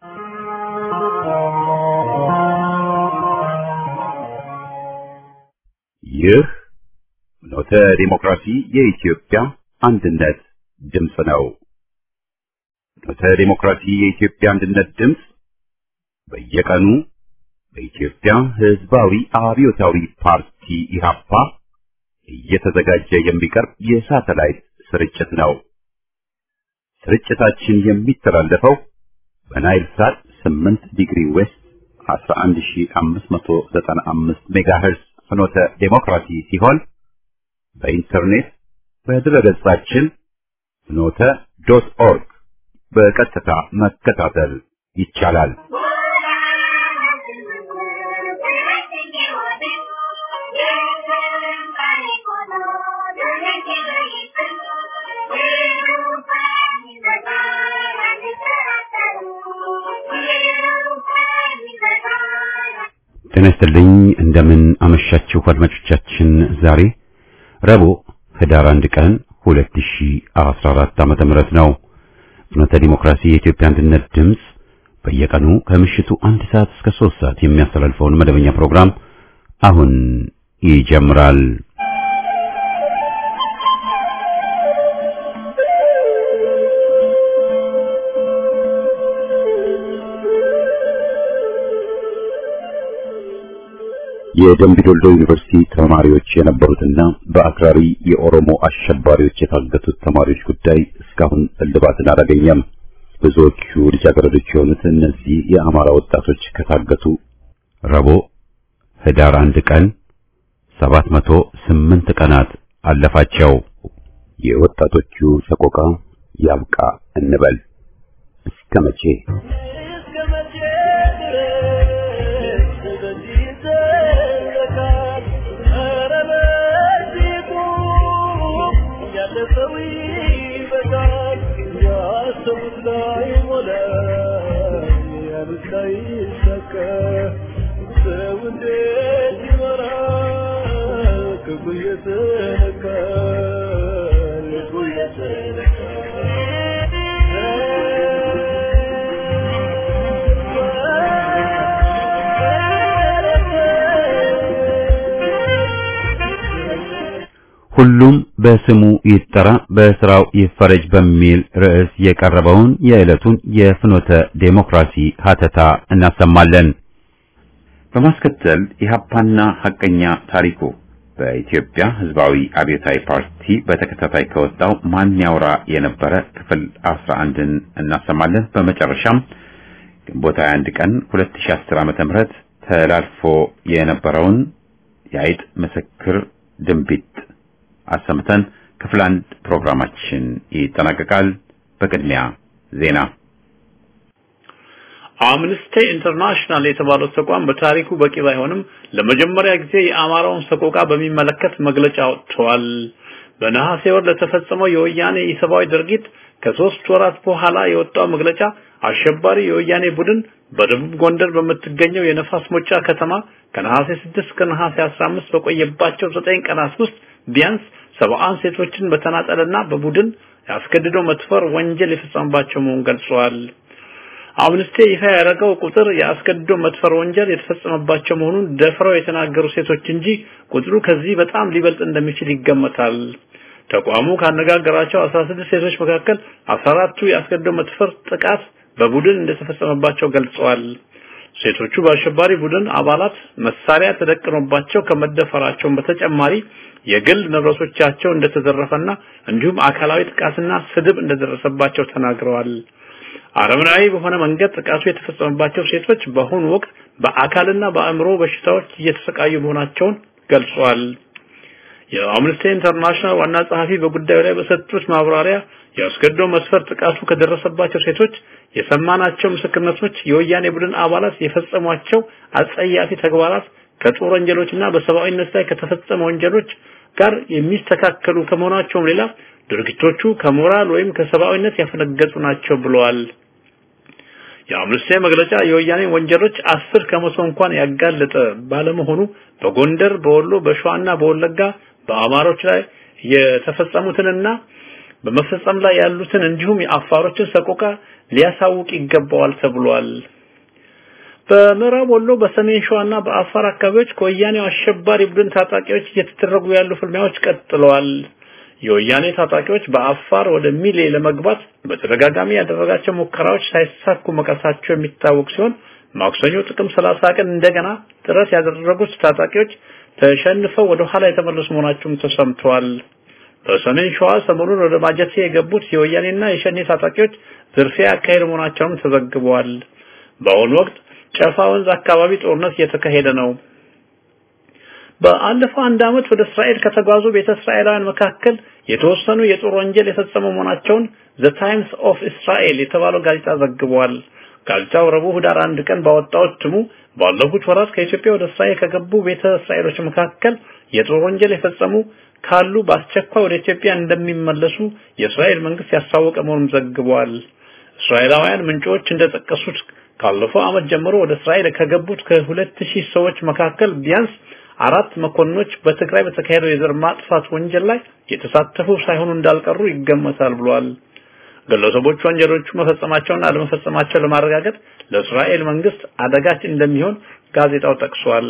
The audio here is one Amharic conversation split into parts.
ይህ ኖተ ዲሞክራሲ የኢትዮጵያ አንድነት ድምፅ ነው። ኖተ ዲሞክራሲ የኢትዮጵያ አንድነት ድምፅ በየቀኑ በኢትዮጵያ ሕዝባዊ አብዮታዊ ፓርቲ ኢህአፓ እየተዘጋጀ የሚቀርብ የሳተላይት ስርጭት ነው። ስርጭታችን የሚተላለፈው በናይል ሳት 8 ዲግሪ ዌስት 11595 ሜጋሄርዝ ፍኖተ ዴሞክራሲ ሲሆን በኢንተርኔት በድረገጻችን ፍኖተ ዶት ኦርግ በቀጥታ መከታተል ይቻላል። ጤና ይስጥልኝ። እንደምን አመሻችሁ አድማጮቻችን። ዛሬ ረቡዕ ህዳር አንድ ቀን 2014 ዓመተ ምህረት ነው። ፍኖተ ዲሞክራሲ የኢትዮጵያ አንድነት ድምፅ በየቀኑ ከምሽቱ አንድ ሰዓት እስከ ሶስት ሰዓት የሚያስተላልፈውን መደበኛ ፕሮግራም አሁን ይጀምራል። የደምቢዶሎ ዩኒቨርሲቲ ተማሪዎች የነበሩትና በአክራሪ የኦሮሞ አሸባሪዎች የታገቱት ተማሪዎች ጉዳይ እስካሁን እልባትን አላገኘም። ብዙዎቹ ልጃገረዶች የሆኑት እነዚህ የአማራ ወጣቶች ከታገቱ ረቡዕ ህዳር አንድ ቀን ሰባት መቶ ስምንት ቀናት አለፋቸው። የወጣቶቹ ሰቆቃ ያብቃ እንበል እስከ መቼ? ሁሉም በስሙ ይጠራ በስራው ይፈረጅ በሚል ርዕስ የቀረበውን የዕለቱን የፍኖተ ዴሞክራሲ ሀተታ እናሰማለን። በማስከተል ኢህአፓና ሐቀኛ ታሪኩ በኢትዮጵያ ሕዝባዊ አብዮታዊ ፓርቲ በተከታታይ ከወጣው ማን ያውራ የነበረ ክፍል 11ን እናሰማለን። በመጨረሻም ግንቦት 21 ቀን 2010 ዓመተ ምህረት ተላልፎ የነበረውን የአይጥ ምስክር ድንቢጥ አሰምተን ክፍል አንድ ፕሮግራማችን ይጠናቀቃል። በቅድሚያ ዜና። አምነስቲ ኢንተርናሽናል የተባለው ተቋም በታሪኩ በቂ ባይሆንም ለመጀመሪያ ጊዜ የአማራውን ሰቆቃ በሚመለከት መግለጫ ወጥቷል። በነሐሴ ወር ለተፈጸመው የወያኔ ኢሰብአዊ ድርጊት ከሶስት ወራት በኋላ የወጣው መግለጫ አሸባሪ የወያኔ ቡድን በደቡብ ጎንደር በምትገኘው የነፋስ ሞጫ ከተማ ከነሐሴ 6 እስከ ነሐሴ 15 በቆየባቸው ዘጠኝ ቀናት ውስጥ ቢያንስ ሰብአን ሴቶችን በተናጠልና በቡድን ያስገድዶ መድፈር ወንጀል የፈጸመባቸው መሆኑን ገልጸዋል። አምነስቲ ይፋ ያደረገው ቁጥር የአስገድዶ መድፈር ወንጀል የተፈጸመባቸው መሆኑን ደፍረው የተናገሩ ሴቶች እንጂ ቁጥሩ ከዚህ በጣም ሊበልጥ እንደሚችል ይገመታል። ተቋሙ ካነጋገራቸው 16 ሴቶች መካከል 14ቱ የአስገድዶ መድፈር ጥቃት በቡድን እንደተፈጸመባቸው ገልጸዋል። ሴቶቹ በአሸባሪ ቡድን አባላት መሳሪያ ተደቅኖባቸው ከመደፈራቸውን በተጨማሪ የግል ንብረቶቻቸው እንደተዘረፈና እንዲሁም አካላዊ ጥቃትና ስድብ እንደደረሰባቸው ተናግረዋል። አረመናዊ በሆነ መንገድ ጥቃቱ የተፈጸመባቸው ሴቶች በአሁኑ ወቅት በአካልና በአእምሮ በሽታዎች እየተሰቃዩ መሆናቸውን ገልጸዋል። የአምነስቲ ኢንተርናሽናል ዋና ጸሐፊ በጉዳዩ ላይ በሰጡት ማብራሪያ የአስገድዶ መስፈር ጥቃቱ ከደረሰባቸው ሴቶች የሰማናቸው ምስክርነቶች የወያኔ ቡድን አባላት የፈጸሟቸው አጸያፊ ተግባራት ከጦር ወንጀሎችና በሰብአዊነት ላይ ከተፈጸመ ወንጀሎች ጋር የሚስተካከሉ ከመሆናቸውም ሌላ ድርጊቶቹ ከሞራል ወይም ከሰብአዊነት ያፈነገጡ ናቸው ብለዋል። የአምነስቲ መግለጫ የወያኔ ወንጀሎች አስር ከመቶ እንኳን ያጋለጠ ባለመሆኑ በጎንደር፣ በወሎ፣ በሸዋና በወለጋ በአማሮች ላይ የተፈጸሙትንና በመፈጸም ላይ ያሉትን እንዲሁም የአፋሮችን ሰቆቃ ሊያሳውቅ ይገባዋል ተብሏል። በምዕራብ ወሎ በሰሜን ሸዋና በአፋር አካባቢዎች ከወያኔው አሸባሪ ቡድን ታጣቂዎች እየተደረጉ ያሉ ፍልሚያዎች ቀጥለዋል። የወያኔ ታጣቂዎች በአፋር ወደ ሚሌ ለመግባት በተደጋጋሚ ያደረጋቸው ሙከራዎች ሳይሳኩ መቀሳቸው የሚታወቅ ሲሆን ማክሰኞ ጥቅም 30 ቀን እንደገና ጥረት ያደረጉት ታጣቂዎች ተሸንፈው ወደ ኋላ የተመለሱ መሆናቸውም ተሰምተዋል። በሰሜን ሸዋ ሰሞኑን ወደ ማጀቴ የገቡት የወያኔና የሸኔ ታጣቂዎች ዝርፊያ ያካሄዱ መሆናቸውም ተዘግበዋል። በአሁኑ ወቅት ጨፋ ወንዝ አካባቢ ጦርነት እየተካሄደ ነው። በአለፈው አንድ ዓመት ወደ እስራኤል ከተጓዙ ቤተ እስራኤላውያን መካከል የተወሰኑ የጦር ወንጀል የፈጸሙ መሆናቸውን ዘ ታይምስ ኦፍ እስራኤል የተባለው ጋዜጣ ዘግቧል። ጋዜጣው ረቡዕ ህዳር አንድ ቀን ባወጣው እትሙ ባለፉት ወራት ከኢትዮጵያ ወደ እስራኤል ከገቡ ቤተ እስራኤሎች መካከል የጦር ወንጀል የፈጸሙ ካሉ በአስቸኳይ ወደ ኢትዮጵያ እንደሚመለሱ የእስራኤል መንግስት ያስታወቀ መሆኑን ዘግቧል። እስራኤላውያን ምንጮች እንደጠቀሱት ካለፈው ዓመት ጀምሮ ወደ እስራኤል ከገቡት ከሁለት ሺህ ሰዎች መካከል ቢያንስ አራት መኮንኖች በትግራይ በተካሄደው የዘር ማጥፋት ወንጀል ላይ የተሳተፉ ሳይሆኑ እንዳልቀሩ ይገመታል ብሏል። ግለሰቦቹ ወንጀሎቹ መፈጸማቸውና አለመፈጸማቸው ለማረጋገጥ ለእስራኤል መንግስት አደጋች እንደሚሆን ጋዜጣው ጠቅሷል።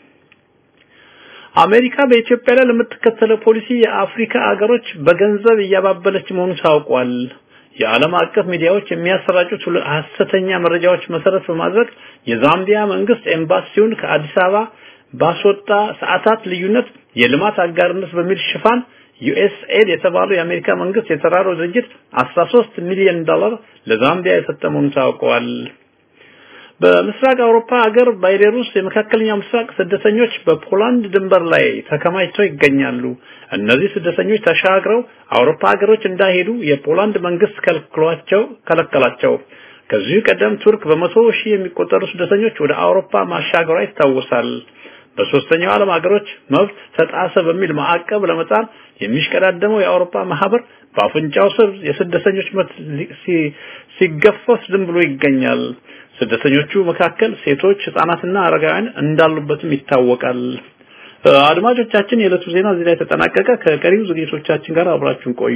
አሜሪካ በኢትዮጵያ ላይ ለምትከተለው ፖሊሲ የአፍሪካ አገሮች በገንዘብ እያባበለች መሆኑ ታውቋል። የዓለም አቀፍ ሚዲያዎች የሚያሰራጩት ሐሰተኛ መረጃዎች መሰረት በማድረግ የዛምቢያ መንግስት ኤምባሲውን ከአዲስ አበባ ባስወጣ ሰዓታት ልዩነት የልማት አጋርነት በሚል ሽፋን ዩኤስኤድ የተባለው የአሜሪካ መንግስት የተራድኦ ድርጅት 13 ሚሊዮን ዶላር ለዛምቢያ የሰጠ መሆኑ ታውቋል። በምስራቅ አውሮፓ ሀገር ባይቤሩስ የመካከለኛው ምስራቅ ስደተኞች በፖላንድ ድንበር ላይ ተከማችተው ይገኛሉ። እነዚህ ስደተኞች ተሻግረው አውሮፓ ሀገሮች እንዳይሄዱ የፖላንድ መንግስት ከልክሏቸው ከለከላቸው። ከዚህ ቀደም ቱርክ በመቶ ሺህ የሚቆጠሩ ስደተኞች ወደ አውሮፓ ማሻገሯ ይታወሳል። በሶስተኛው ዓለም ሀገሮች መብት ተጣሰ በሚል ማዕቀብ ለመጣል የሚሽቀዳደመው የአውሮፓ ማህበር በአፍንጫው ስር የስደተኞች መብት ሲገፈስ ዝም ብሎ ይገኛል። ስደተኞቹ መካከል ሴቶች፣ ህጻናትና አረጋውያን እንዳሉበትም ይታወቃል። አድማጮቻችን፣ የዕለቱ ዜና እዚህ ላይ ተጠናቀቀ። ከቀሪው ዝግጅቶቻችን ጋር አብራችሁን ቆዩ።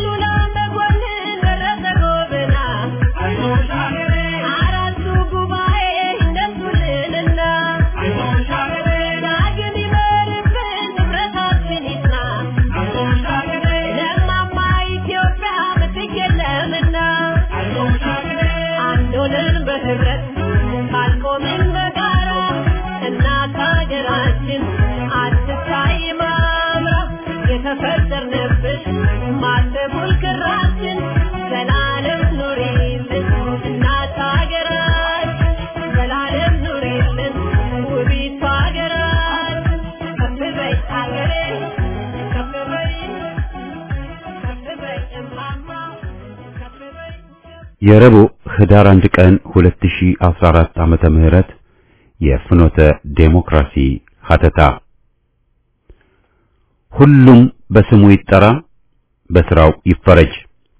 Thank you. የረቡዕ ህዳር አንድ ቀን 2014 ዓመተ ምህረት የፍኖተ ዴሞክራሲ ሀተታ ሁሉም በስሙ ይጠራ፣ በስራው ይፈረጅ።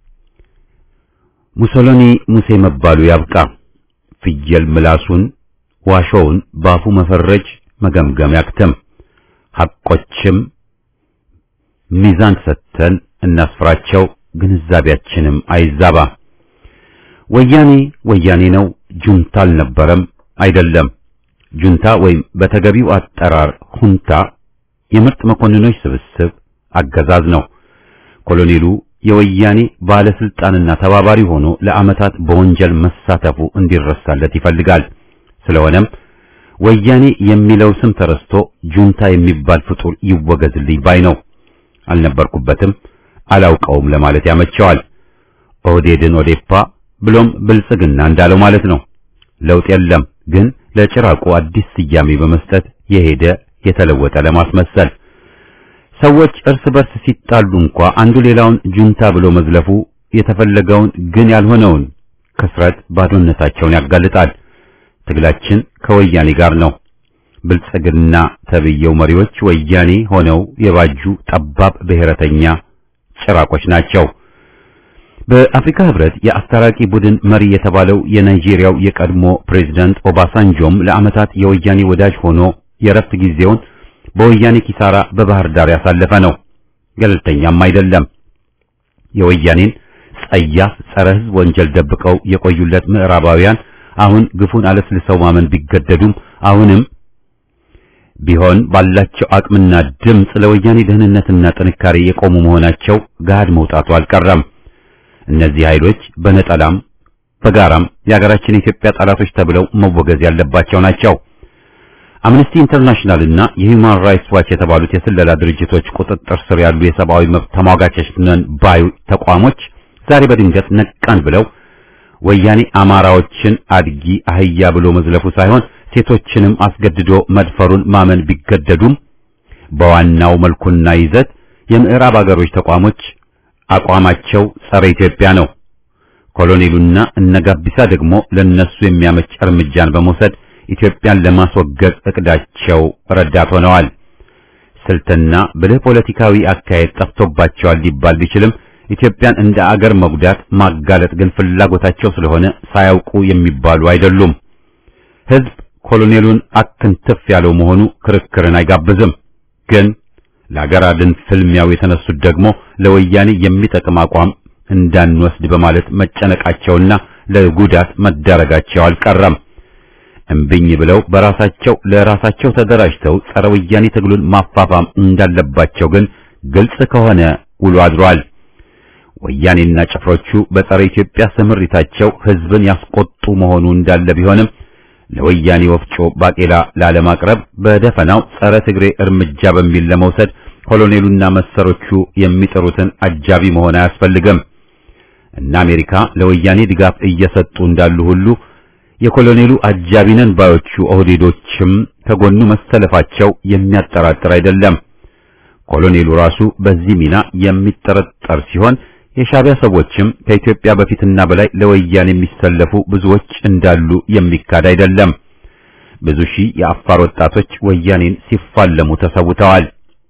ሙሶሎኒ ሙሴ መባሉ ያብቃ። ፍየል ምላሱን ዋሾውን ባፉ መፈረጅ መገምገም ያክተም። ሐቆችም ሚዛን ሰጥተን እናስፍራቸው፣ ግንዛቤያችንም አይዛባ። ወያኔ ወያኔ ነው፣ ጁንታ አልነበረም አይደለም። ጁንታ ወይም በተገቢው አጠራር ሁንታ የምርጥ መኮንኖች ስብስብ አገዛዝ ነው። ኮሎኔሉ የወያኔ ባለስልጣንና ተባባሪ ሆኖ ለዓመታት በወንጀል መሳተፉ እንዲረሳለት ይፈልጋል። ስለሆነም ወያኔ የሚለው ስም ተረስቶ ጁንታ የሚባል ፍጡር ይወገዝልኝ ባይ ነው። አልነበርኩበትም አላውቀውም ለማለት ያመቸዋል። ኦህዴድን ኦዴፓ ብሎም ብልጽግና እንዳለው ማለት ነው። ለውጥ የለም ግን ለጭራቁ አዲስ ስያሜ በመስጠት የሄደ የተለወጠ ለማስመሰል ሰዎች እርስ በርስ ሲጣሉ እንኳ አንዱ ሌላውን ጁንታ ብሎ መዝለፉ የተፈለገውን ግን ያልሆነውን ክስረት ባዶነታቸውን ያጋልጣል። ትግላችን ከወያኔ ጋር ነው። ብልጽግና ተብየው መሪዎች ወያኔ ሆነው የባጁ ጠባብ ብሔረተኛ ጭራቆች ናቸው። በአፍሪካ ህብረት የአስታራቂ ቡድን መሪ የተባለው የናይጄሪያው የቀድሞ ፕሬዝዳንት ኦባሳንጆም ለዓመታት የወያኔ ወዳጅ ሆኖ የረፍት ጊዜውን በወያኔ ኪሳራ በባህር ዳር ያሳለፈ ነው። ገለልተኛም አይደለም። የወያኔን ጸያፍ ጸረ ህዝብ ወንጀል ደብቀው የቆዩለት ምዕራባውያን አሁን ግፉን አለስልሰው ማመን ቢገደዱም አሁንም ቢሆን ባላቸው አቅምና ድምፅ ለወያኔ ደህንነትና ጥንካሬ የቆሙ መሆናቸው ገሃድ መውጣቱ አልቀረም። እነዚህ ኃይሎች በነጠላም በጋራም የሀገራችን የኢትዮጵያ ጠላቶች ተብለው መወገዝ ያለባቸው ናቸው። አምነስቲ ኢንተርናሽናል እና የሂውማን ራይትስ ዋች የተባሉት የስለላ ድርጅቶች ቁጥጥር ስር ያሉ የሰብአዊ መብት ተሟጋቾች ነን ባዩ ተቋሞች ዛሬ በድንገት ነቃን ብለው ወያኔ አማራዎችን አድጊ አህያ ብሎ መዝለፉ ሳይሆን ሴቶችንም አስገድዶ መድፈሩን ማመን ቢገደዱም በዋናው መልኩና ይዘት የምዕራብ አገሮች ተቋሞች አቋማቸው ጸረ ኢትዮጵያ ነው። ኮሎኔሉና እነጋቢሳ ደግሞ ለነሱ የሚያመች እርምጃን በመውሰድ ኢትዮጵያን ለማስወገድ እቅዳቸው ረዳት ሆነዋል። ስልትና ብልህ ፖለቲካዊ አካሄድ ጠፍቶባቸዋል ሊባል ቢችልም ኢትዮጵያን እንደ አገር መጉዳት ማጋለጥ ግን ፍላጎታቸው ስለሆነ ሳያውቁ የሚባሉ አይደሉም። ሕዝብ ኮሎኔሉን አክንትፍ ያለው መሆኑ ክርክርን አይጋብዝም። ግን ለአገር አድን ፍልሚያው የተነሱት ደግሞ ለወያኔ የሚጠቅም አቋም እንዳንወስድ በማለት መጨነቃቸውና ለጉዳት መዳረጋቸው አልቀረም። እምብኝ ብለው በራሳቸው ለራሳቸው ተደራጅተው ጸረ ወያኔ ትግሉን ማፋፋም እንዳለባቸው ግን ግልጽ ከሆነ ውሎ አድሯል። ወያኔና ጭፍሮቹ በጸረ ኢትዮጵያ ስምሪታቸው ሕዝብን ያስቆጡ መሆኑ እንዳለ ቢሆንም ለወያኔ ወፍጮ ባቄላ ላለማቅረብ በደፈናው ጸረ ትግሬ እርምጃ በሚል ለመውሰድ ኮሎኔሉና መሰሮቹ የሚጥሩትን አጃቢ መሆን አያስፈልግም። እና አሜሪካ ለወያኔ ድጋፍ እየሰጡ እንዳሉ ሁሉ የኮሎኔሉ አጃቢነን ባዮቹ ኦህዴዶችም ከጎኑ መሰለፋቸው የሚያጠራጥር አይደለም። ኮሎኔሉ ራሱ በዚህ ሚና የሚጠረጠር ሲሆን የሻዕቢያ ሰዎችም ከኢትዮጵያ በፊትና በላይ ለወያኔ የሚሰለፉ ብዙዎች እንዳሉ የሚካድ አይደለም። ብዙ ሺህ የአፋር ወጣቶች ወያኔን ሲፋለሙ ተሰውተዋል።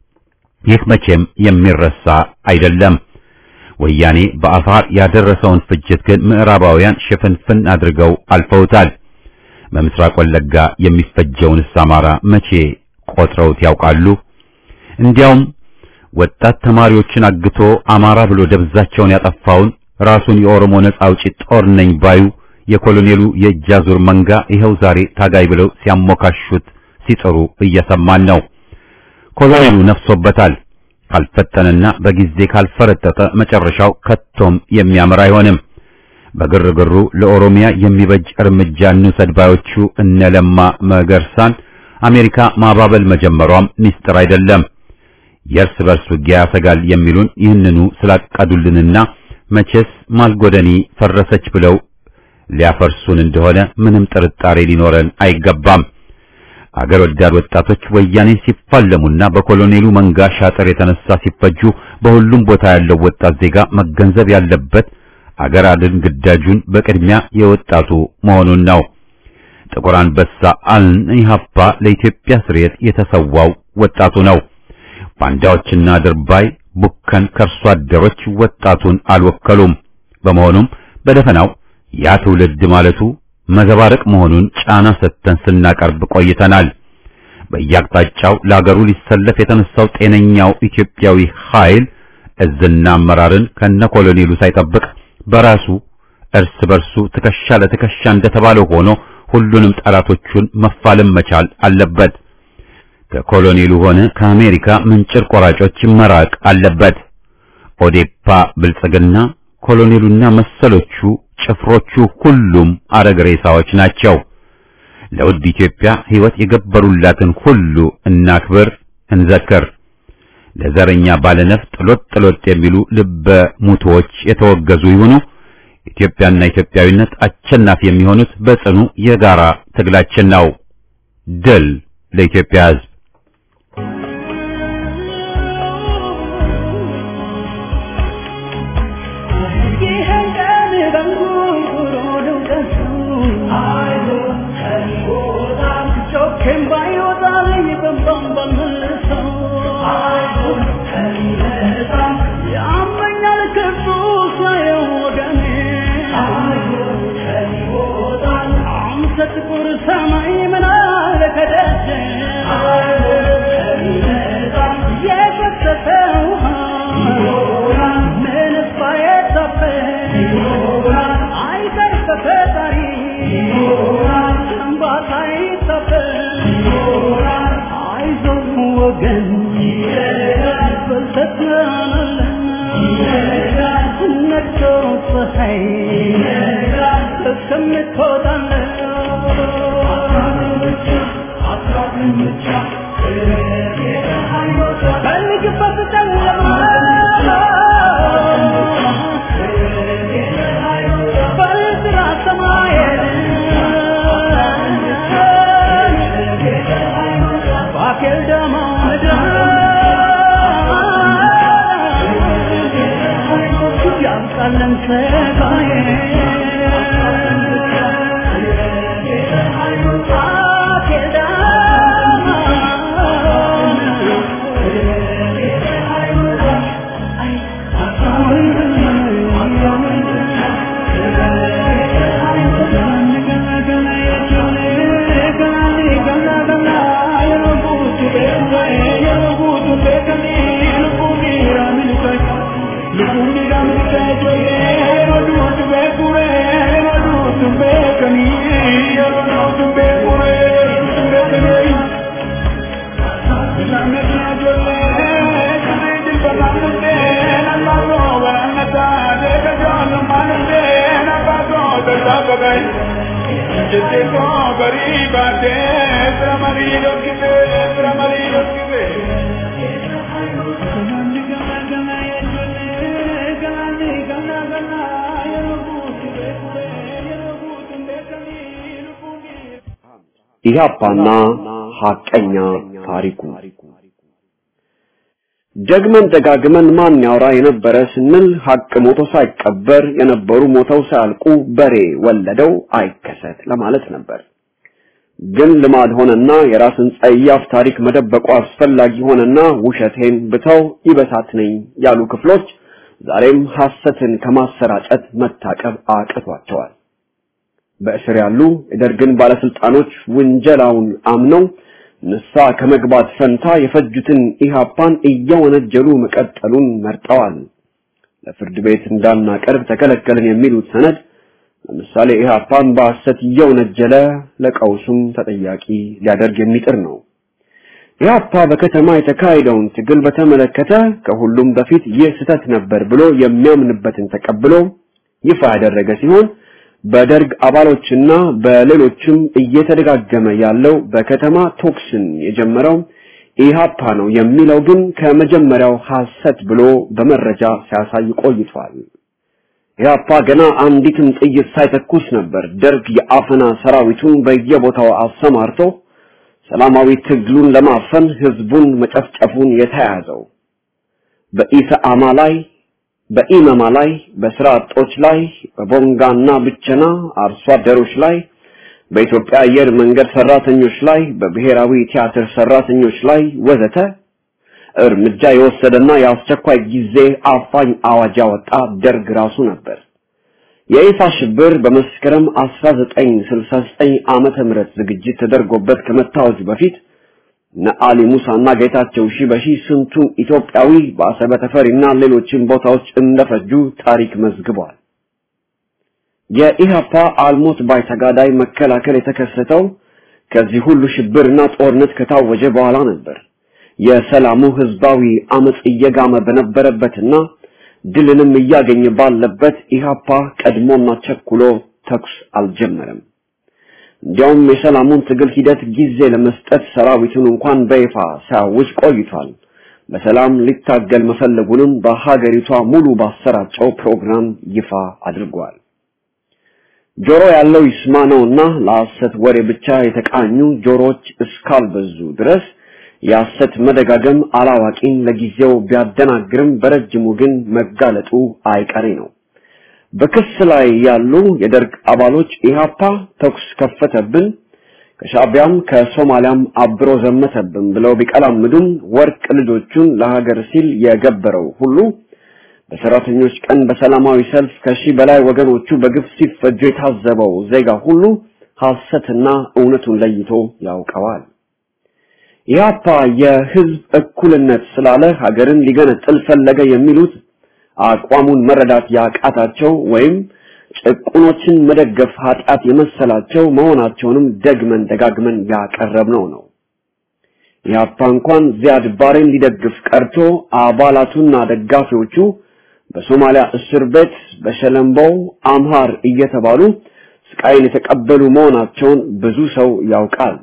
ይህ መቼም የሚረሳ አይደለም። ወያኔ በአፋር ያደረሰውን ፍጅት ግን ምዕራባውያን ሽፍንፍን አድርገው አልፈውታል። በምስራቅ ወለጋ የሚፈጀውንስ አማራ መቼ ቆጥረውት ያውቃሉ? እንዲያውም ወጣት ተማሪዎችን አግቶ አማራ ብሎ ደብዛቸውን ያጠፋውን ራሱን የኦሮሞ ነጻ አውጪ ጦር ነኝ ባዩ የኮሎኔሉ የእጅ አዙር መንጋ ይኸው ዛሬ ታጋይ ብለው ሲያሞካሹት ሲጥሩ እየሰማን ነው። ኮሎኔሉ ነፍሶበታል። ካልፈጠነና በጊዜ ካልፈረጠጠ መጨረሻው ከቶም የሚያምር አይሆንም። በግርግሩ ለኦሮሚያ የሚበጅ እርምጃ እንውሰድ ባዮቹ እነ ለማ መገርሳን አሜሪካ ማባበል መጀመሯም ሚስጥር አይደለም። የእርስ በርስ ውጊያ ያሰጋል የሚሉን ይህንኑ ስላቀዱልንና መቼስ ማልጎደኒ ፈረሰች ብለው ሊያፈርሱን እንደሆነ ምንም ጥርጣሬ ሊኖረን አይገባም። አገር ወዳድ ወጣቶች ወያኔ ሲፋለሙና በኮሎኔሉ መንጋ ሻጥር የተነሳ ሲፈጁ በሁሉም ቦታ ያለው ወጣት ዜጋ መገንዘብ ያለበት ሀገር አድን ግዳጁን በቅድሚያ የወጣቱ መሆኑን ነው። ጥቁር አንበሳ አልን ኢህአፓ ለኢትዮጵያ ስርየት የተሰዋው ወጣቱ ነው። ባንዳዎችና ድርባይ ቡከን ከርሶ አደሮች ወጣቱን አልወከሉም። በመሆኑም በደፈናው ያ ትውልድ ማለቱ መዘባረቅ መሆኑን ጫና ሰጥተን ስናቀርብ ቆይተናል። በየአቅጣጫው ለአገሩ ሊሰለፍ የተነሳው ጤነኛው ኢትዮጵያዊ ኃይል እዝና አመራርን ከነ ኮሎኔሉ ሳይጠብቅ በራሱ እርስ በርሱ ትከሻ ለትከሻ እንደተባለው ሆኖ ሁሉንም ጠላቶቹን መፋለም መቻል አለበት። ከኮሎኔሉ ሆነ ከአሜሪካ ምንጭር ቆራጮች መራቅ አለበት። ኦዴፓ፣ ብልጽግና፣ ኮሎኔሉና መሰሎቹ ጭፍሮቹ ሁሉም አረግ ሬሳዎች ናቸው። ለውድ ኢትዮጵያ ሕይወት የገበሩላትን ሁሉ እናክብር፣ እንዘክር። ለዘረኛ ባለነፍጥ ሎጥ ሎጥ የሚሉ ልበ ሙቶዎች የተወገዙ ይሁኑ። ኢትዮጵያና ኢትዮጵያዊነት አሸናፊ የሚሆኑት በጽኑ የጋራ ትግላችን ነው። ድል ለኢትዮጵያ ሕዝብ! ኢህአፓና ሐቀኛ ታሪኩ ደግመን ደጋግመን ማን ያወራ የነበረ ስንል ሐቅ ሞቶ ሳይቀበር የነበሩ ሞተው ሳያልቁ በሬ ወለደው አይከሰት ለማለት ነበር። ግን ልማድ ሆነና የራስን ጸያፍ ታሪክ መደበቁ አስፈላጊ ሆነና ውሸቴን ብተው ይበሳት ነኝ ያሉ ክፍሎች ዛሬም ሐሰትን ከማሰራጨት መታቀብ አቅቷቸዋል። በእስር ያሉ የደርግን ባለስልጣኖች ውንጀላውን አምነው ንሳ ከመግባት ፈንታ የፈጁትን ኢህአፓን እየወነጀሉ መቀጠሉን መርጠዋል። ለፍርድ ቤት እንዳናቀርብ ተከለከልን የሚሉት ሰነድ ለምሳሌ ኢህአፓን በሐሰት እየወነጀለ ለቀውሱም ተጠያቂ ሊያደርግ የሚጥር ነው። ኢህአፓ በከተማ የተካሄደውን ትግል በተመለከተ ከሁሉም በፊት ይህ ስህተት ነበር ብሎ የሚያምንበትን ተቀብሎ ይፋ ያደረገ ሲሆን በደርግ አባሎችና በሌሎችም እየተደጋገመ ያለው በከተማ ቶክስን የጀመረው ኢህአፓ ነው የሚለው ግን ከመጀመሪያው ሐሰት ብሎ በመረጃ ሲያሳይ ቆይቷል። ኢህአፓ ገና አንዲትም ጥይት ሳይተኩስ ነበር ደርግ የአፈና ሰራዊቱን በየቦታው አሰማርቶ ሰላማዊ ትግሉን ለማፈን ህዝቡን መጨፍጨፉን የተያዘው። በኢሰአማ ላይ በኢመማ ላይ፣ በስራ አጦች ላይ፣ በቦንጋና ብቸና አርሶ አደሮች ላይ፣ በኢትዮጵያ አየር መንገድ ሰራተኞች ላይ፣ በብሔራዊ ቲያትር ሰራተኞች ላይ ወዘተ እርምጃ የወሰደና የአስቸኳይ ጊዜ አፋኝ አዋጅ ያወጣ ደርግ ራሱ ነበር። የይፋ ሽብር በመስከረም 1969 ዓመተ ምህረት ዝግጅት ተደርጎበት ከመታወጁ በፊት ነአሊ ሙሳና ጌታቸው ሺበሺ ስንቱን ኢትዮጵያዊ በአሰበ ተፈሪና ሌሎችን ቦታዎች እንደፈጁ ታሪክ መዝግቧል። የኢህአፓ አልሞት ባይ ተጋዳይ መከላከል የተከሰተው ከዚህ ሁሉ ሽብርና ጦርነት ከታወጀ በኋላ ነበር። የሰላሙ ህዝባዊ አመጽ እየጋመ በነበረበትና ድልንም እያገኘ ባለበት ኢህአፓ ቀድሞና ቸኩሎ ተኩስ አልጀመረም። እንዲያውም የሰላሙን ትግል ሂደት ጊዜ ለመስጠት ሰራዊቱን እንኳን በይፋ ሳያውጅ ቆይቷል። በሰላም ሊታገል መፈለጉንም በሀገሪቷ ሙሉ ባሰራጨው ፕሮግራም ይፋ አድርጓል። ጆሮ ያለው ይስማ ነውና ለሐሰት ወሬ ብቻ የተቃኙ ጆሮዎች እስካልበዙ ድረስ የሐሰት መደጋገም አላዋቂን ለጊዜው ቢያደናግርም በረጅሙ ግን መጋለጡ አይቀሬ ነው። በክስ ላይ ያሉ የደርግ አባሎች ኢህአፓ ተኩስ ከፈተብን፣ ከሻቢያም ከሶማሊያም አብሮ ዘመተብን ብለው ቢቀላምዱም ወርቅ ልጆቹን ለሀገር ሲል የገበረው ሁሉ በሰራተኞች ቀን በሰላማዊ ሰልፍ ከሺህ በላይ ወገኖቹ በግፍ ሲፈጁ የታዘበው ዜጋ ሁሉ ሐሰትና እውነቱን ለይቶ ያውቀዋል። ኢህአፓ የህዝብ እኩልነት ስላለ ሀገርን ሊገነጥል ፈለገ የሚሉት አቋሙን መረዳት ያቃታቸው ወይም ጭቁኖችን መደገፍ ኃጢአት የመሰላቸው መሆናቸውንም ደግመን ደጋግመን ያቀረብነው ነው። ኢህአፓ እንኳን ዚያድ ባሬን ሊደግፍ ቀርቶ አባላቱና ደጋፊዎቹ በሶማሊያ እስር ቤት በሸለምበው አምሃር እየተባሉ ስቃይን የተቀበሉ መሆናቸውን ብዙ ሰው ያውቃል።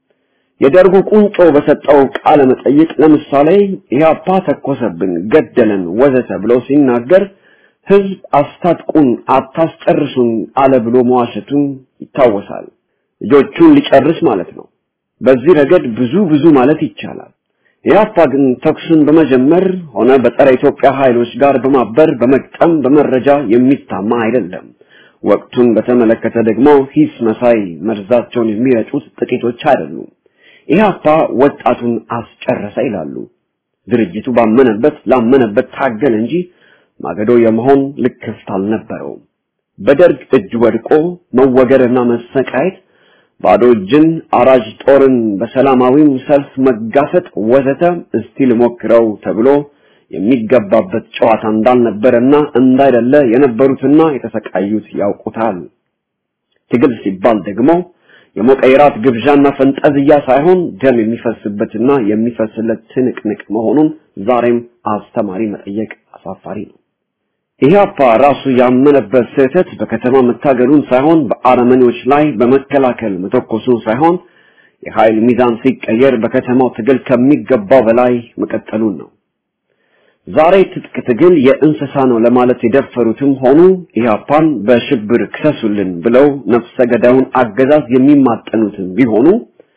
የደርጉ ቁንጮ በሰጠው ቃለ መጠይቅ ለምሳሌ ኢህአፓ ተኮሰብን፣ ገደለን፣ ወዘተ ብሎ ሲናገር ህዝብ አስታጥቁን፣ አታስጨርሱን አለ ብሎ መዋሸቱን ይታወሳል። ልጆቹን ሊጨርስ ማለት ነው። በዚህ ረገድ ብዙ ብዙ ማለት ይቻላል። ኢህአፓ ግን ተኩስን በመጀመር ሆነ በጸረ ኢትዮጵያ ኃይሎች ጋር በማበር በመቅጠም በመረጃ የሚታማ አይደለም። ወቅቱን በተመለከተ ደግሞ ሂስ መሳይ መርዛቸውን የሚረጩት ጥቂቶች አይደሉም። ኢህአፓ ወጣቱን አስጨረሰ ይላሉ። ድርጅቱ ባመነበት ላመነበት ታገል እንጂ ማገዶ የመሆን ልክፍት አልነበረውም። በደርግ እጅ ወድቆ መወገርና መሰቃየት፣ ባዶ እጅን አራጅ ጦርን በሰላማዊም ሰልፍ መጋፈጥ ወዘተ እስቲ ልሞክረው ተብሎ የሚገባበት ጨዋታ እንዳልነበረና እንዳይደለ የነበሩትና የተሰቃዩት ያውቁታል። ትግል ሲባል ደግሞ የሞቀ የራት ግብዣና ፈንጠዝያ ሳይሆን ደም የሚፈስበትና የሚፈስለት ትንቅንቅ መሆኑን ዛሬም አስተማሪ መጠየቅ አሳፋሪ ነው። ኢህአፓ ራሱ ያመነበት ስህተት በከተማ መታገሉን ሳይሆን በአረመኔዎች ላይ በመከላከል መተኮሱን ሳይሆን የኃይል ሚዛን ሲቀየር በከተማው ትግል ከሚገባው በላይ መቀጠሉን ነው። ዛሬ ትጥቅ ትግል የእንስሳ ነው ለማለት የደፈሩትም ሆኑ ኢህአፓን በሽብር ክሰሱልን ብለው ነፍሰ ገዳዩን አገዛዝ የሚማጠኑትም ቢሆኑ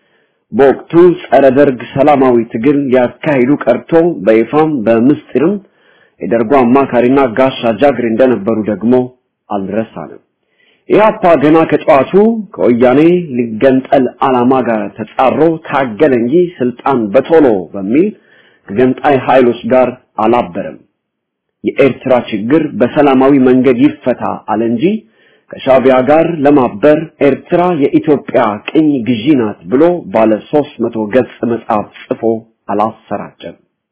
በወቅቱ ጸረ ደርግ ሰላማዊ ትግል ሊያካሂዱ ቀርቶ በይፋም በምስጢርም የደርጉ አማካሪና ጋሻ ጃግሬ እንደነበሩ ደግሞ አልረሳንም። ኢህአፓ ገና ከጠዋቱ ከወያኔ ሊገንጠል ዓላማ ጋር ተጻሮ ታገለ እንጂ ስልጣን በቶሎ በሚል ከገንጣይ ኃይሎች ጋር አላበረም። የኤርትራ ችግር በሰላማዊ መንገድ ይፈታ አለ እንጂ ከሻቢያ ጋር ለማበር ኤርትራ የኢትዮጵያ ቅኝ ግዢ ናት ብሎ ባለ ሦስት መቶ ገጽ መጽሐፍ ጽፎ አላሰራጨም።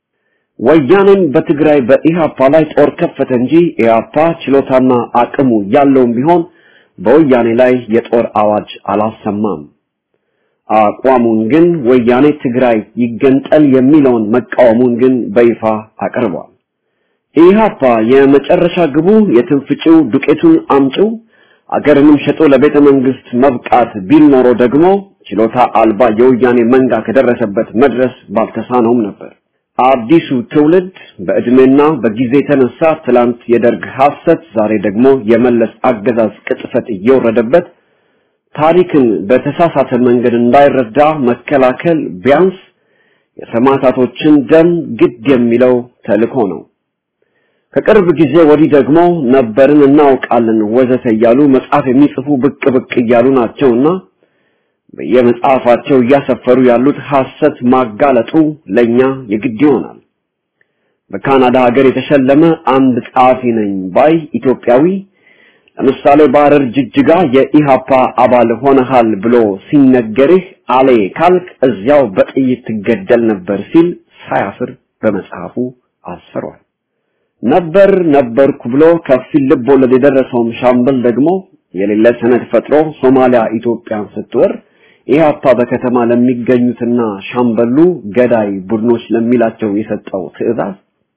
ወያኔም በትግራይ በኢሃፓ ላይ ጦር ከፈተ እንጂ ኢሃፓ ችሎታና አቅሙ ያለውም ቢሆን በወያኔ ላይ የጦር አዋጅ አላሰማም። አቋሙን ግን ወያኔ ትግራይ ይገንጠል የሚለውን መቃወሙን ግን በይፋ አቅርቧል። ኢሃፓ የመጨረሻ ግቡ የትንፍጭው ዱቄቱን አምጪው አገርንም ሸጦ ለቤተ መንግስት መብቃት ቢል ኖሮ ደግሞ ችሎታ አልባ የወያኔ መንጋ ከደረሰበት መድረስ ባልተሳነውም ነበር። አዲሱ ትውልድ በእድሜና በጊዜ የተነሳ ትላንት የደርግ ሐሰት፣ ዛሬ ደግሞ የመለስ አገዛዝ ቅጥፈት እየወረደበት ታሪክን በተሳሳተ መንገድ እንዳይረዳ መከላከል ቢያንስ የሰማዕታቶችን ደም ግድ የሚለው ተልእኮ ነው። ከቅርብ ጊዜ ወዲህ ደግሞ ነበርን እናውቃለን ወዘተ እያሉ መጽሐፍ የሚጽፉ ብቅ ብቅ እያሉ ናቸውና በየመጽሐፋቸው እያሰፈሩ ያሉት ሐሰት ማጋለጡ ለኛ የግድ ይሆናል። በካናዳ ሀገር የተሸለመ አንድ ጸሐፊ ነኝ ባይ ኢትዮጵያዊ ለምሳሌ በሐረር ጅጅጋ የኢሃፓ አባል ሆነሃል ብሎ ሲነገርህ አሌ ካልክ እዚያው በጥይት ትገደል ነበር ሲል ሳያፍር በመጽሐፉ አስፈሯል። ነበር ነበርኩ ብሎ ከፊል ልብ ወለድ የደረሰውም ሻምበል ደግሞ የሌለ ሰነድ ፈጥሮ ሶማሊያ ኢትዮጵያን ስትወር ኢህአፓ በከተማ ለሚገኙትና ሻምበሉ ገዳይ ቡድኖች ለሚላቸው የሰጠው ትዕዛዝ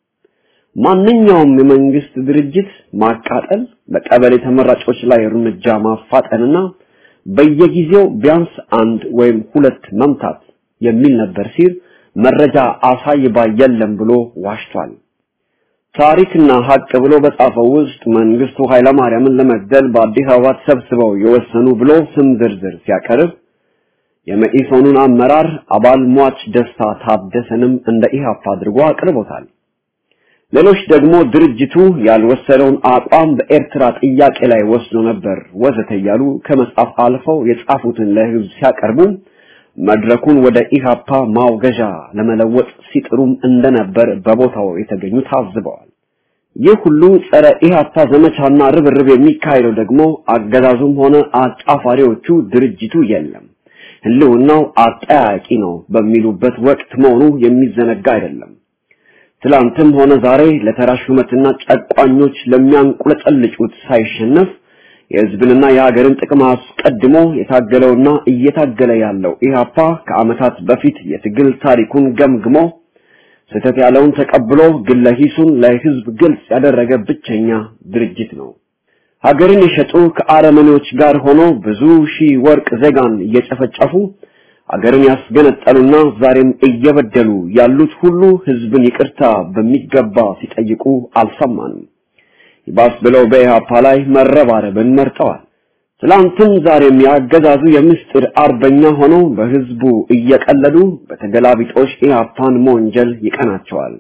ማንኛውም የመንግስት ድርጅት ማቃጠል፣ በቀበሌ ተመራጮች ላይ እርምጃ ማፋጠንና በየጊዜው ቢያንስ አንድ ወይም ሁለት መምታት የሚል ነበር ሲል መረጃ አሳይባ የለም ብሎ ዋሽቷል። ታሪክና ሀቅ ብሎ በጻፈው ውስጥ መንግስቱ ኃይለማርያምን ለመግደል በአዲስ አበባ ተሰብስበው የወሰኑ ብሎ ስም ዝርዝር ሲያቀርብ የመኢሶኑን አመራር አባል ሟች ደስታ ታደሰንም እንደ ኢህአፓ አድርጎ አቅርቦታል። ሌሎች ደግሞ ድርጅቱ ያልወሰደውን አቋም በኤርትራ ጥያቄ ላይ ወስዶ ነበር ወዘተ እያሉ ከመጻፍ አልፈው የጻፉትን ለህዝብ ሲያቀርቡ መድረኩን ወደ ኢሃፓ ማውገዣ ለመለወጥ ሲጥሩም እንደነበር በቦታው የተገኙ ታዝበዋል። ይህ ሁሉ ጸረ ኢሃፓ ዘመቻና ርብርብ የሚካሄደው ደግሞ አገዛዙም ሆነ አጫፋሪዎቹ ድርጅቱ የለም ህልውናው አጠያቂ ነው በሚሉበት ወቅት መሆኑ የሚዘነጋ አይደለም። ትላንትም ሆነ ዛሬ ለተራ ሹመትና ጨቋኞች ለሚያንቁለጨልጩት ሳይሸነፍ የህዝብንና የሀገርን ጥቅም አስቀድሞ የታገለውና እየታገለ ያለው ኢህአፓ ከአመታት በፊት የትግል ታሪኩን ገምግሞ ስህተት ያለውን ተቀብሎ ግለ ሂሱን ለህዝብ ግልጽ ያደረገ ብቸኛ ድርጅት ነው። ሀገርን የሸጡ ከአረመኔዎች ጋር ሆኖ ብዙ ሺህ ወርቅ ዜጋን እየጨፈጨፉ ሀገርን ያስገነጠሉና ዛሬም እየበደሉ ያሉት ሁሉ ህዝብን ይቅርታ በሚገባ ሲጠይቁ አልሰማንም። ይባስ ብለው በኢህአፓ ላይ መረባረብን መርጠዋል። ትላንትም ዛሬም ያገዛዙ የምስጢር አርበኛ ሆነው በህዝቡ እየቀለዱ በተገላቢጦሽ ኢህአፓን መወንጀል ይቀናቸዋል።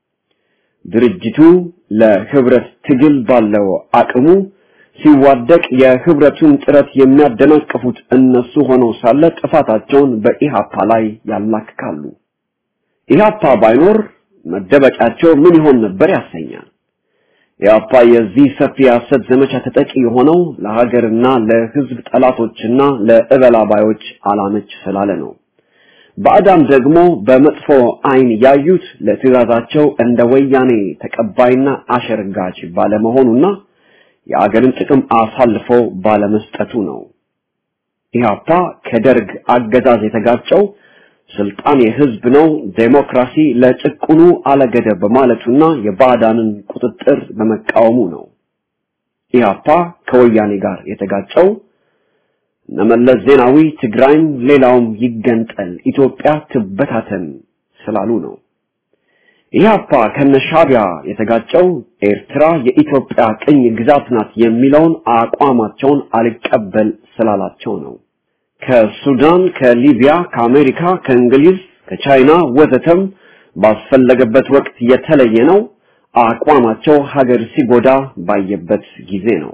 ድርጅቱ ለህብረት ትግል ባለው አቅሙ ሲዋደቅ የህብረቱን ጥረት የሚያደናቅፉት እነሱ ሆነው ሳለ ጥፋታቸውን በኢሃፓ ላይ ያላክካሉ። ኢሃፓ ባይኖር መደበቂያቸው ምን ይሆን ነበር ያሰኛል። ኢሃፓ የዚህ ሰፊ የሐሰት ዘመቻ ተጠቂ የሆነው ለሀገርና ለህዝብ ጠላቶችና ለእበላባዮች አላመች ስላለ ነው። ባዕዳን ደግሞ በመጥፎ አይን ያዩት ለትዕዛዛቸው እንደ ወያኔ ተቀባይና አሸርጋች ባለመሆኑና የአገርን ጥቅም አሳልፎ ባለመስጠቱ ነው። ኢህአፓ ከደርግ አገዛዝ የተጋጨው ስልጣን የህዝብ ነው፣ ዴሞክራሲ ለጭቁኑ አለገደብ በማለቱና የባዕዳንን ቁጥጥር በመቃወሙ ነው። ኢህአፓ ከወያኔ ጋር የተጋጨው እነመለስ ዜናዊ ትግራይም ሌላውም ይገንጠል፣ ኢትዮጵያ ትበታተን ስላሉ ነው። ኢህአፓ ከነሻቢያ የተጋጨው ኤርትራ የኢትዮጵያ ቅኝ ግዛት ናት የሚለውን አቋማቸውን አልቀበል ስላላቸው ነው። ከሱዳን፣ ከሊቢያ፣ ከአሜሪካ፣ ከእንግሊዝ፣ ከቻይና ወዘተም ባስፈለገበት ወቅት የተለየ ነው። አቋማቸው ሀገር ሲጎዳ ባየበት ጊዜ ነው።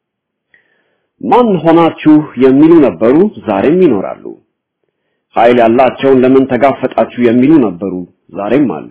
ማን ሆናችሁ የሚሉ ነበሩ፣ ዛሬም ይኖራሉ። ኃይል ያላቸውን ለምን ተጋፈጣችሁ የሚሉ ነበሩ፣ ዛሬም አሉ።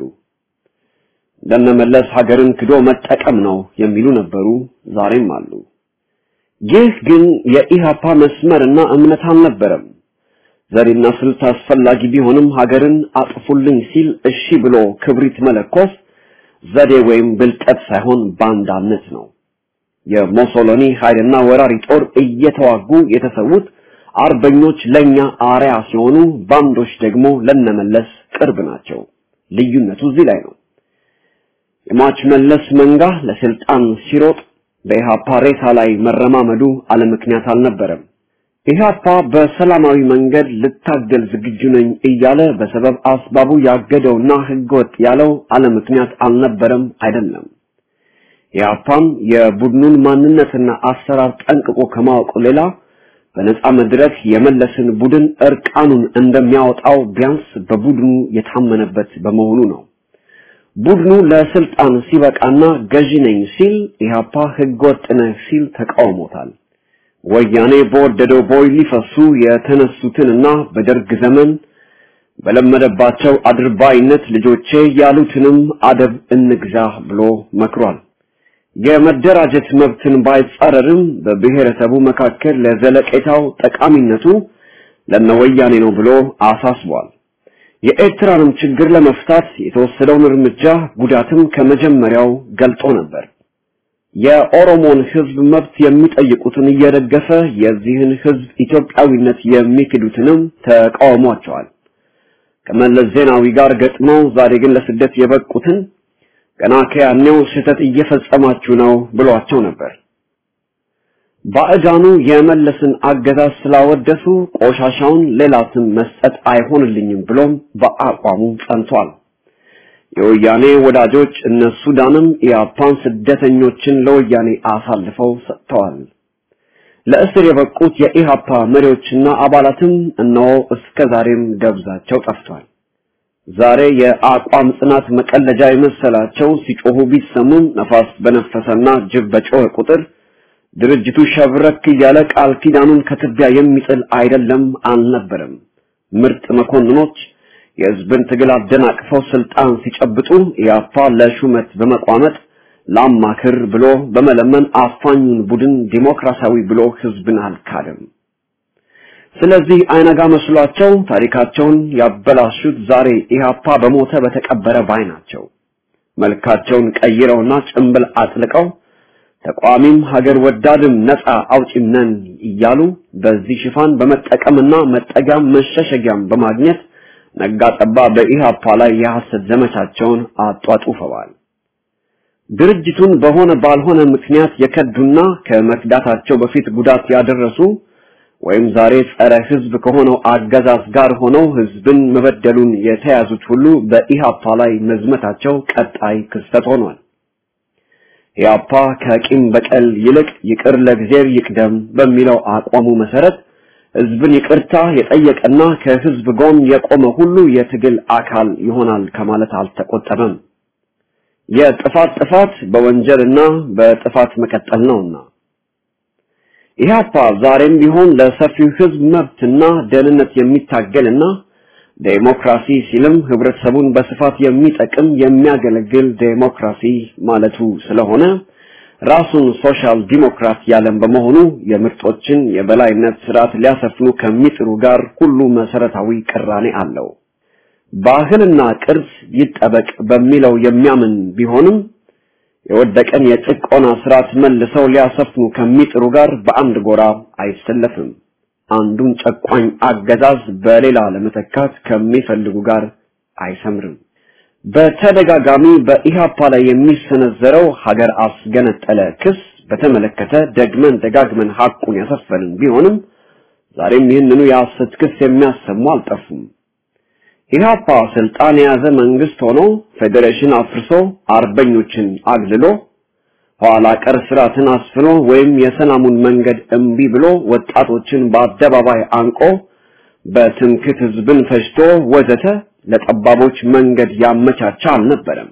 ለነመለስ ሀገርን ክዶ መጠቀም ነው የሚሉ ነበሩ፣ ዛሬም አሉ። ይህ ግን የኢሃፓ መስመርና እምነት አልነበረም። ዘዴና ስልት አስፈላጊ ቢሆንም ሀገርን አጥፉልኝ ሲል እሺ ብሎ ክብሪት መለኮስ ዘዴ ወይም ብልጠት ሳይሆን ባንዳነት ነው። የሞሶሎኒ ኃይልና ወራሪ ጦር እየተዋጉ የተሰዉት አርበኞች ለኛ አርያ ሲሆኑ ባንዶች ደግሞ ለነመለስ ቅርብ ናቸው። ልዩነቱ እዚህ ላይ ነው። የሟች መለስ መንጋ ለስልጣን ሲሮጥ በኢሃፓ ሬሳ ላይ መረማመዱ አለ ምክንያት አልነበረም። ኢሃፓ በሰላማዊ መንገድ ልታገል ዝግጁ ነኝ እያለ በሰበብ አስባቡ ያገደውና ህገወጥ ያለው አለ ምክንያት አልነበረም አይደለም። ኢሃፓም የቡድኑን ማንነትና አሰራር ጠንቅቆ ከማወቁ ሌላ በነፃ መድረክ የመለስን ቡድን እርቃኑን እንደሚያወጣው ቢያንስ በቡድኑ የታመነበት በመሆኑ ነው። ቡድኑ ለስልጣን ሲበቃና ገዢ ነኝ ሲል ኢህአፓ ህገወጥ ነህ ሲል ተቃውሞታል። ወያኔ በወደደው ቦይ ሊፈሱ የተነሱትንና በደርግ ዘመን በለመደባቸው አድርባይነት ልጆቼ ያሉትንም አደብ እንግዛ ብሎ መክሯል። የመደራጀት መብትን ባይጻረርም በብሔረሰቡ መካከል ለዘለቄታው ጠቃሚነቱ ለነወያኔ ነው ብሎ አሳስቧል። የኤርትራንም ችግር ለመፍታት የተወሰደውን እርምጃ ጉዳትም ከመጀመሪያው ገልጦ ነበር። የኦሮሞን ህዝብ መብት የሚጠይቁትን እየደገፈ የዚህን ህዝብ ኢትዮጵያዊነት የሚክዱትንም ተቃውሟቸዋል። ከመለስ ዜናዊ ጋር ገጥመው ዛሬ ግን ለስደት የበቁትን ገና ከያኔው ስህተት እየፈጸማችሁ ነው ብሏቸው ነበር። ባዕዳኑ የመለስን አገዛዝ ስላወደሱ ቆሻሻውን ሌላ ስም መስጠት አይሆንልኝም ብሎም በአቋሙ ጸንቷል። የወያኔ ወዳጆች እነ ሱዳንም ኢያፓን ስደተኞችን ለወያኔ አሳልፈው ሰጥተዋል። ለእስር የበቁት የኢሃፓ መሪዎችና አባላትም እነሆ እስከ ዛሬም ደብዛቸው ጠፍቷል። ዛሬ የአቋም ጽናት መቀለጃ የመሰላቸው ሲጮሁ ቢሰሙም ነፋስ በነፈሰና ጅብ በጮኸ ቁጥር ድርጅቱ ሸብረክ እያለ ቃል ኪዳኑን ከትቢያ የሚጥል አይደለም አልነበረም። ምርጥ መኮንኖች የህዝብን ትግል አደናቅፈው ስልጣን ሲጨብጡ ኢያፓ ለሹመት በመቋመጥ ላማክር ብሎ በመለመን አፋኙን ቡድን ዲሞክራሲያዊ ብሎ ህዝብን አልካደም። ስለዚህ አይነጋ መስሏቸው ታሪካቸውን ያበላሹት ዛሬ ኢህአፓ በሞተ በተቀበረ ባይ ናቸው። መልካቸውን ቀይረውና ጭንብል አጥልቀው ተቋሚም ሀገር ወዳድም ነፃ አውጪም ነን እያሉ በዚህ ሽፋን በመጠቀምና መጠጊያም መሸሸጊያም በማግኘት ነጋጠባ በኢህአፓ ላይ የሐሰት ዘመቻቸውን አጧጡፈዋል። ድርጅቱን በሆነ ባልሆነ ምክንያት የከዱና ከመክዳታቸው በፊት ጉዳት ያደረሱ ወይም ዛሬ ጸረ ህዝብ ከሆነው አገዛዝ ጋር ሆነው ህዝብን መበደሉን የተያዙት ሁሉ በኢሃፓ ላይ መዝመታቸው ቀጣይ ክስተት ሆኗል። ኢሃፓ ከቂም በቀል ይልቅ ይቅር ለእግዚአብሔር ይቅደም በሚለው አቋሙ መሰረት ህዝብን ይቅርታ የጠየቀና ከህዝብ ጎን የቆመ ሁሉ የትግል አካል ይሆናል ከማለት አልተቆጠበም። የጥፋት ጥፋት በወንጀልና በጥፋት መቀጠል ነውና ኢህአፓ ዛሬም ቢሆን ለሰፊው ህዝብ መብትና ደህንነት የሚታገልና ዴሞክራሲ ሲልም ህብረተሰቡን በስፋት የሚጠቅም የሚያገለግል ዴሞክራሲ ማለቱ ስለሆነ ራሱን ሶሻል ዲሞክራት ያለም በመሆኑ የምርጦችን የበላይነት ስርዓት ሊያሰፍኑ ከሚጥሩ ጋር ሁሉ መሰረታዊ ቅራኔ አለው። ባህልና ቅርስ ይጠበቅ በሚለው የሚያምን ቢሆንም የወደቀን የጭቆና ስርዓት መልሰው ሊያሰፍኑ ከሚጥሩ ጋር በአንድ ጎራ አይሰለፍም። አንዱን ጨቋኝ አገዛዝ በሌላ ለመተካት ከሚፈልጉ ጋር አይሰምርም። በተደጋጋሚ በኢሃፓ ላይ የሚሰነዘረው ሀገር አስገነጠለ ክስ በተመለከተ ደግመን ደጋግመን ሐቁን ያሰፈንን ቢሆንም ዛሬም ይህንኑ የሐሰት ክስ የሚያሰሙ አልጠፉም። ኢህአፓ ስልጣን የያዘ መንግስት ሆኖ ፌዴሬሽን አፍርሶ አርበኞችን አግልሎ ኋላ ቀር ስርዓትን አስፍኖ ወይም የሰላሙን መንገድ እምቢ ብሎ ወጣቶችን በአደባባይ አንቆ በትምክት ህዝብን ፈጅቶ ወዘተ ለጠባቦች መንገድ ያመቻቻ አልነበረም።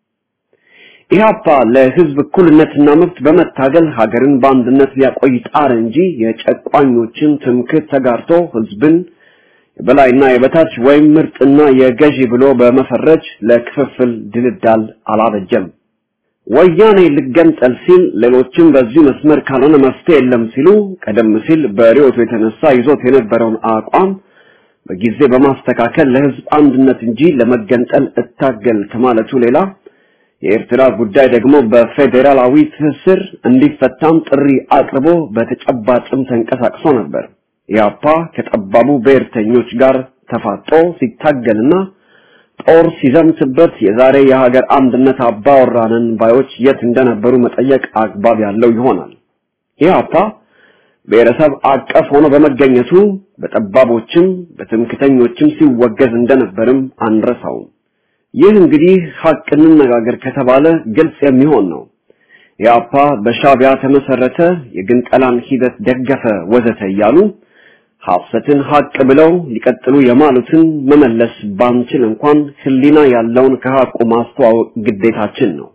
ኢህአፓ ለህዝብ እኩልነትና መብት በመታገል ሀገርን በአንድነት ሊያቆይ ጣር እንጂ የጨቋኞችን ትምክት ተጋርቶ ህዝብን የበላይና የበታች ወይም ምርጥና የገዢ ብሎ በመፈረጅ ለክፍፍል ድልዳል አላበጀም። ወያኔ ልገንጠል ሲል ሌሎችም በዚሁ መስመር ካልሆነ መፍትሄ የለም ሲሉ ቀደም ሲል በሪዮቱ የተነሳ ይዞት የነበረውን አቋም በጊዜ በማስተካከል ለህዝብ አንድነት እንጂ ለመገንጠል እታገል ከማለቱ ሌላ የኤርትራ ጉዳይ ደግሞ በፌዴራላዊ ትስስር እንዲፈታም ጥሪ አቅርቦ በተጨባጭም ተንቀሳቅሶ ነበር። ኢያፓ ከጠባቡ ብሔርተኞች ጋር ተፋጦ ሲታገልና ጦር ሲዘምትበት የዛሬ የሀገር አንድነት አባወራንን ባዮች የት እንደነበሩ መጠየቅ አግባብ ያለው ይሆናል። ኢያፓ ብሔረሰብ አቀፍ ሆኖ በመገኘቱ በጠባቦችም በትምክተኞችም ሲወገዝ እንደነበርም አንረሳውም። ይህ እንግዲህ ሀቅ እንነጋገር ከተባለ ግልጽ የሚሆን ነው። ኢያፓ በሻቢያ ተመሰረተ፣ የግንጠላን ሂደት ደገፈ፣ ወዘተ እያሉ ሐሰትን ሀቅ ብለው ሊቀጥሉ የማሉትን መመለስ ባንችል እንኳን ህሊና ያለውን ከሀቁ ማስተዋወቅ ግዴታችን ነው።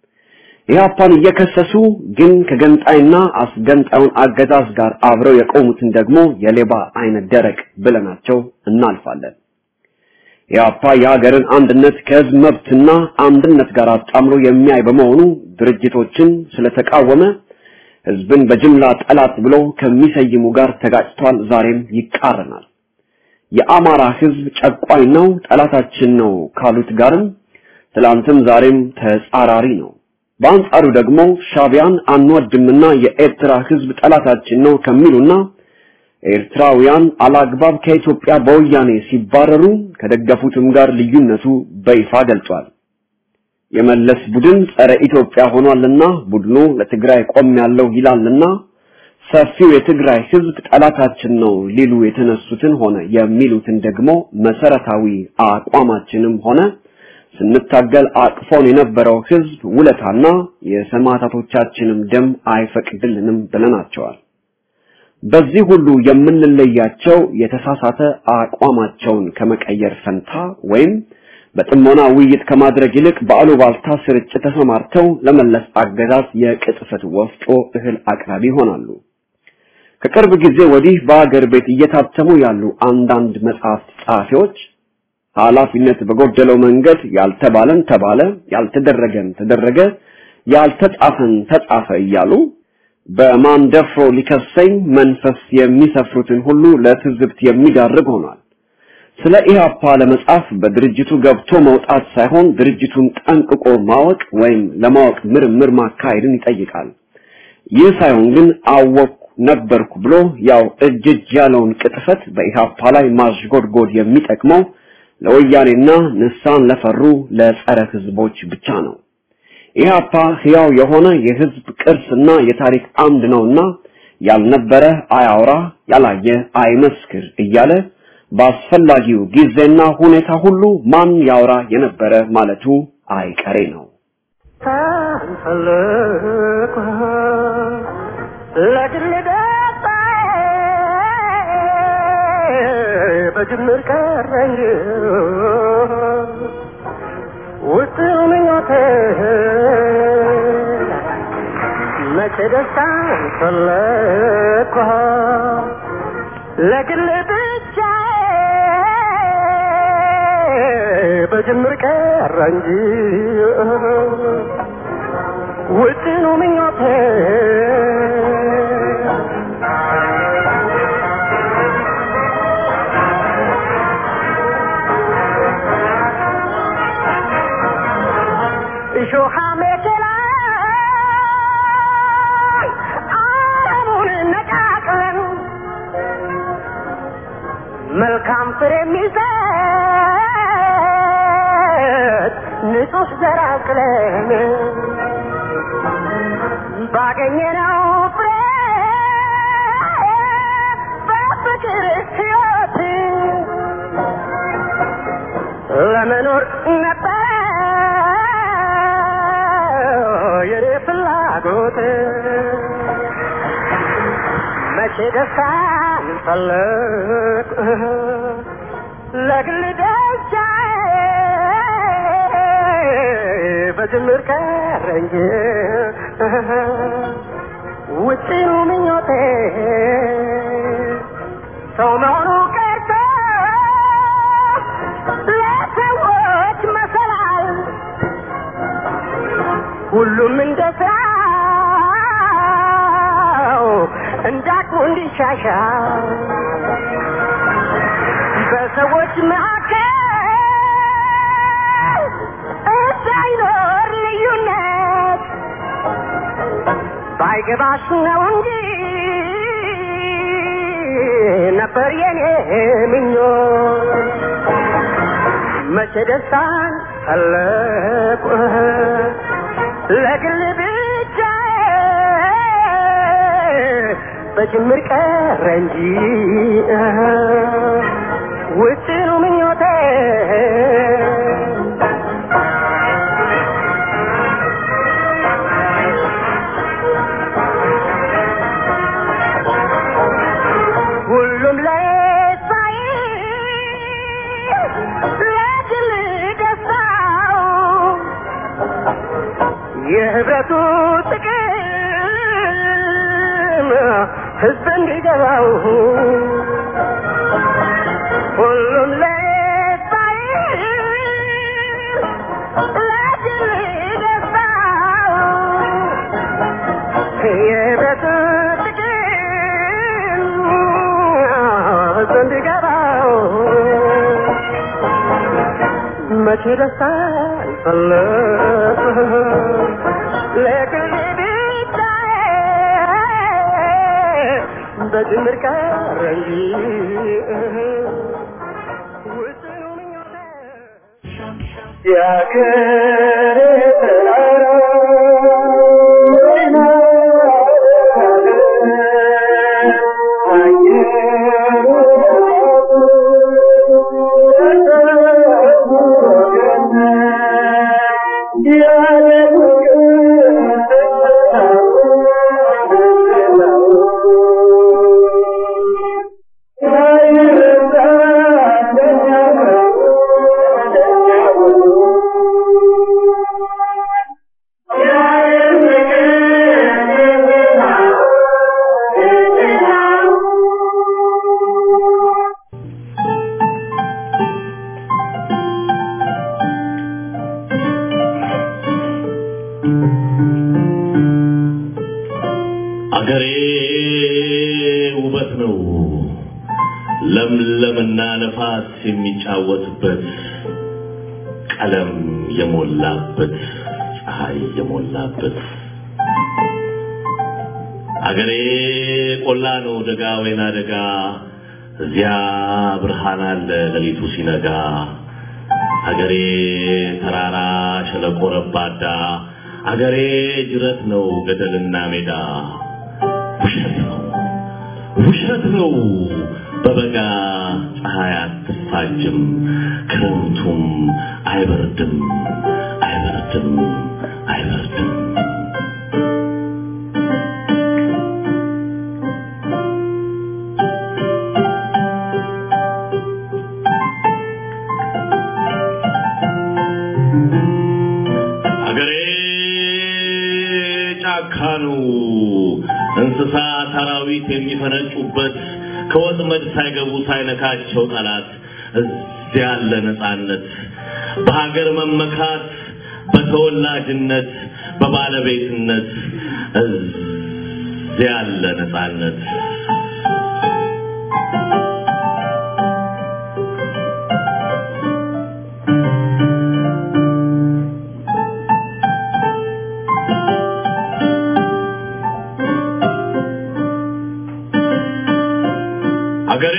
ኢህአፓን እየከሰሱ ግን ከገንጣይና አስገንጣዩን አገዛዝ ጋር አብረው የቆሙትን ደግሞ የሌባ አይነት ደረቅ ብለናቸው እናልፋለን። ኢህአፓ የሀገርን አንድነት ከህዝብ መብትና አንድነት ጋር አጣምሮ የሚያይ በመሆኑ ድርጅቶችን ስለተቃወመ ህዝብን በጅምላ ጠላት ብሎ ከሚሰይሙ ጋር ተጋጭቷል። ዛሬም ይቃረናል። የአማራ ህዝብ ጨቋኝ ነው፣ ጠላታችን ነው ካሉት ጋርም ትላንትም ዛሬም ተጻራሪ ነው። በአንጻሩ ደግሞ ሻቢያን አንወድምና የኤርትራ ህዝብ ጠላታችን ነው ከሚሉና ኤርትራውያን አላግባብ ከኢትዮጵያ በወያኔ ሲባረሩ ከደገፉትም ጋር ልዩነቱ በይፋ ገልጿል። የመለስ ቡድን ጸረ ኢትዮጵያ ሆኗልና ቡድኑ ለትግራይ ቆም ያለው ይላልና ሰፊው የትግራይ ህዝብ ጠላታችን ነው ሊሉ የተነሱትን ሆነ የሚሉትን ደግሞ መሰረታዊ አቋማችንም ሆነ ስንታገል አቅፎን የነበረው ህዝብ ውለታና የሰማዕታቶቻችንም ደም አይፈቅድልንም ብለናቸዋል። በዚህ ሁሉ የምንለያቸው የተሳሳተ አቋማቸውን ከመቀየር ፈንታ ወይም በጥሞና ውይይት ከማድረግ ይልቅ በአሉባልታ ስርጭት ተሰማርተው ለመለስ አገዛዝ የቅጥፈት ወፍጮ እህል አቅራቢ ይሆናሉ። ከቅርብ ጊዜ ወዲህ በአገር ቤት እየታተሙ ያሉ አንዳንድ መጽሐፍት ጸሐፊዎች ኃላፊነት በጎደለው መንገድ ያልተባለን ተባለ፣ ያልተደረገን ተደረገ፣ ያልተጻፈን ተጻፈ እያሉ በማን ደፍሮ ሊከሰኝ መንፈስ የሚሰፍሩትን ሁሉ ለትዝብት የሚዳርግ ሆኗል። ስለ ኢህአፓ ለመጻፍ በድርጅቱ ገብቶ መውጣት ሳይሆን ድርጅቱን ጠንቅቆ ማወቅ ወይም ለማወቅ ምርምር ማካሄድን ይጠይቃል። ይህ ሳይሆን ግን አወቅኩ ነበርኩ ብሎ ያው እጅ እጅ ያለውን ቅጥፈት በኢህአፓ ላይ ማሽጎድጎድ የሚጠቅመው ለወያኔና ንሳን ለፈሩ ለጸረ ህዝቦች ብቻ ነው። ኢህአፓ ህያው የሆነ የህዝብ ቅርስና የታሪክ አምድ ነውና ያልነበረ አያውራ፣ ያላየ አይመስክር እያለ በአስፈላጊው ጊዜና ሁኔታ ሁሉ ማን ያውራ የነበረ ማለቱ አይቀሬ ነው። በጅምር ቀረኝ ውስጥ ምኞቴ መቼ ደስታን ፈለግኩ ለግል ብቻ በጅምር ቀረ እንጂ ውጥኑ ምኞቴ እሾሃ መኪና አረሙን ነቃቅለን መልካም ፍሬ የሚሰጥ ንጹህ ዘር አቅለን ባገኘነው ፍሬ በፍቅር ሕይወት ለመኖር ነበር የኔ ፍላጎት መቼ ደስታን ፈለግ ለግል ደስታ በጅምር ቀረ እንጂ ውጭኑ ምኞቴ ሰው መሆኑ ቀርቶ ለሰዎች መሰላል ሁሉም እንደ ስራው እንዳቅሙ እንዲሻሻል በሰዎች መካከል እንዳይኖር ልዩነት ባይገባሽ ነው እንጂ ነበር የኔ ምኞት መቼ ደስታን ፈለቁ ለግል ብቻ በጅምር ቀረ እንጂ ውጭኑ ምኞቴ ሁሉም ላይ የህብረቱ ጥቅም ህዝብ እንዲገባው ሁሉም ለባይ ለግል ገባው የህብረቱ ጥቅም ህዝብ እንዲገባው መቼ ደስታ ይፈለጥ ለግል ብቻዬ በጅምር ቀረ እንጂ ውስኑ ምኞቴ አገሬ ውበት ነው ለምለምና ነፋስ የሚጫወትበት ቀለም የሞላበት ፀሐይ የሞላበት አገሬ ቆላ ነው ደጋ ወይና ደጋ እዚያ ብርሃን አለ ሌሊቱ ሲነጋ አገሬ ተራራ ሸለቆ ረባዳ አገሬ ጅረት ነው ገደልና ሜዳ ውሸት ነው ውሸት ነው በበጋ ፀሐይ አትፋጅም ክረምቱም አይበርድም አይበርድም አይበርድም አገሬ ጫካ ነው እንስሳ አራዊት የሚፈነጩበት ከወጥመድ ሳይገቡ ሳይነካቸው ጠላት እዚያ ያለ ነፃነት በሀገር መመካት በተወላጅነት በባለቤትነት እዚያ ያለ ነፃነት አገሬ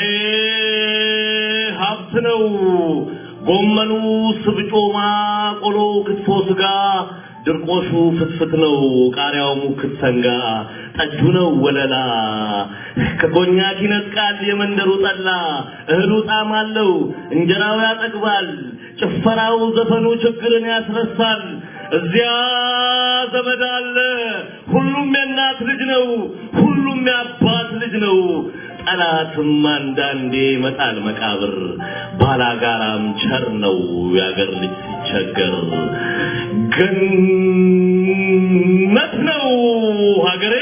ሀብት ነው። ጎመኑ፣ ስብጮማ፣ ቆሎ፣ ክትፎ፣ ስጋ፣ ድርቆሹ ፍትፍት ነው። ቃሪያው ሙክት ሰንጋ፣ ጠጁ ነው ወለላ። ከኮኛክ ይነጥቃል የመንደሩ ጠላ። እህሉ ጣዕም አለው፣ እንጀራው ያጠግባል። ጭፈራው፣ ዘፈኑ ችግርን ያስረሳል። እዚያ ዘመድ አለ። ሁሉም የእናት ልጅ ነው። ሁሉም የአባት ልጅ ነው። ጠላትም አንዳንዴ ይመጣል መቃብር። ባላጋራም ቸር ነው የአገር ልጅ ሲቸገር። ገነት ነው ሀገሬ።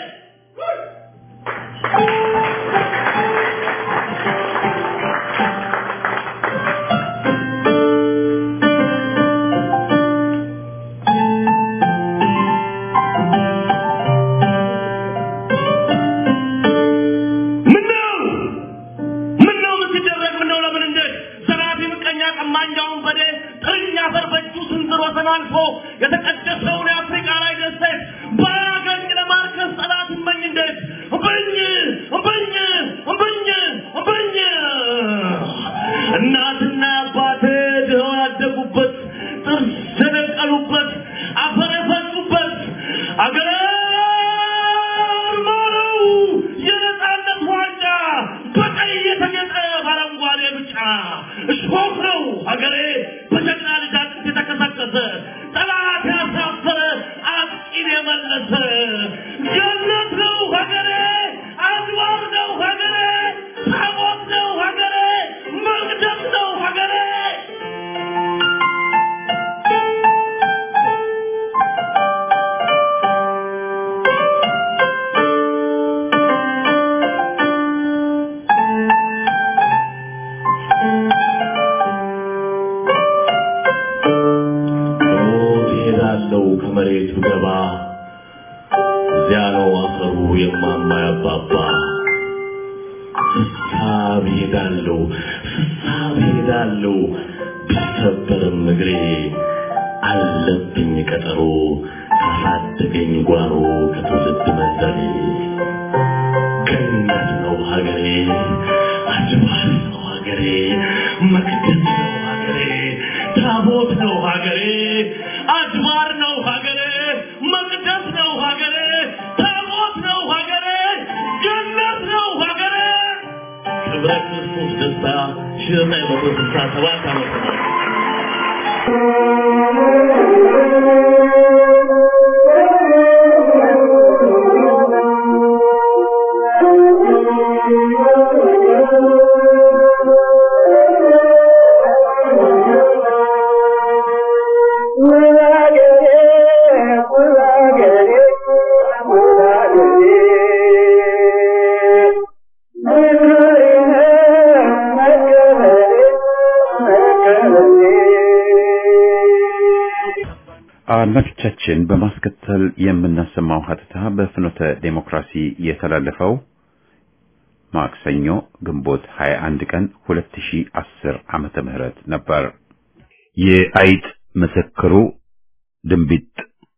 ምነው ምነው ምን ሲደረግ ምነው ለምን እንዴት ዘራፊ ምቀኛ ቀማኛውን በዴ ጥርኛ አፈር በእጁ ስንዝር ወሰን አልፎ የተቀደሰውን የአፍሪካ ላይ ደሴት ባያገኝ ለማርከስ ጠላት እመኝ እንዴት እምብኝ እምብኝ እምብኝ እምብኝ እናትና አባቴ ድኸው ያደጉበት ጥርስ የደቀሉበት አፈር የፈሱበት አገር ማረው የነፃነት ዋንጫ በቀይ የተጌጠ በአረንጓዴ ብጫ እሾህ ነው ሀገሬ በጀግና ልጅ አጥንት የተከሰከሰ ጠላት ያሳፈረ አጥቂን የመለሰ ገነት ነው ሀገሬ አድዋር ነው ሀገሬ ታቦት ነው ሀገሬ መቅደስ ነው ሀገሬ ከመሬት ብገባ እዚያ ነው አፈሩ የማማ ያባባ ስሳብ ሄዳለሁ ስሳብ ሄዳለሁ ቢሰበርም እግሬ አለብኝ ቀጠሮ ካሳደገኝ ጓሮ ከትውልድ መንደሬ ገነት ነው ሀገሬ አድባር ነው ሀገሬ መቅደስ ነው ሀገሬ ታቦት ነው ሀገሬ አድባር ነው ሀገሬ መቅደስ ነው ሀገሬ ታቦት ነው ሀገሬ ገነት ነው ሀገሬ ክብረ ክርስቶስ ደስታ ሺህ ዘጠኝ መቶ ስልሳ ሰባት ዓመተ ምህረት አድማጮቻችን በማስከተል የምናሰማው ሀተታ በፍኖተ ዴሞክራሲ የተላለፈው ማክሰኞ ግንቦት 21 ቀን 2010 ዓመተ ምህረት ነበር። የአይጥ ምስክሩ ድንቢጥ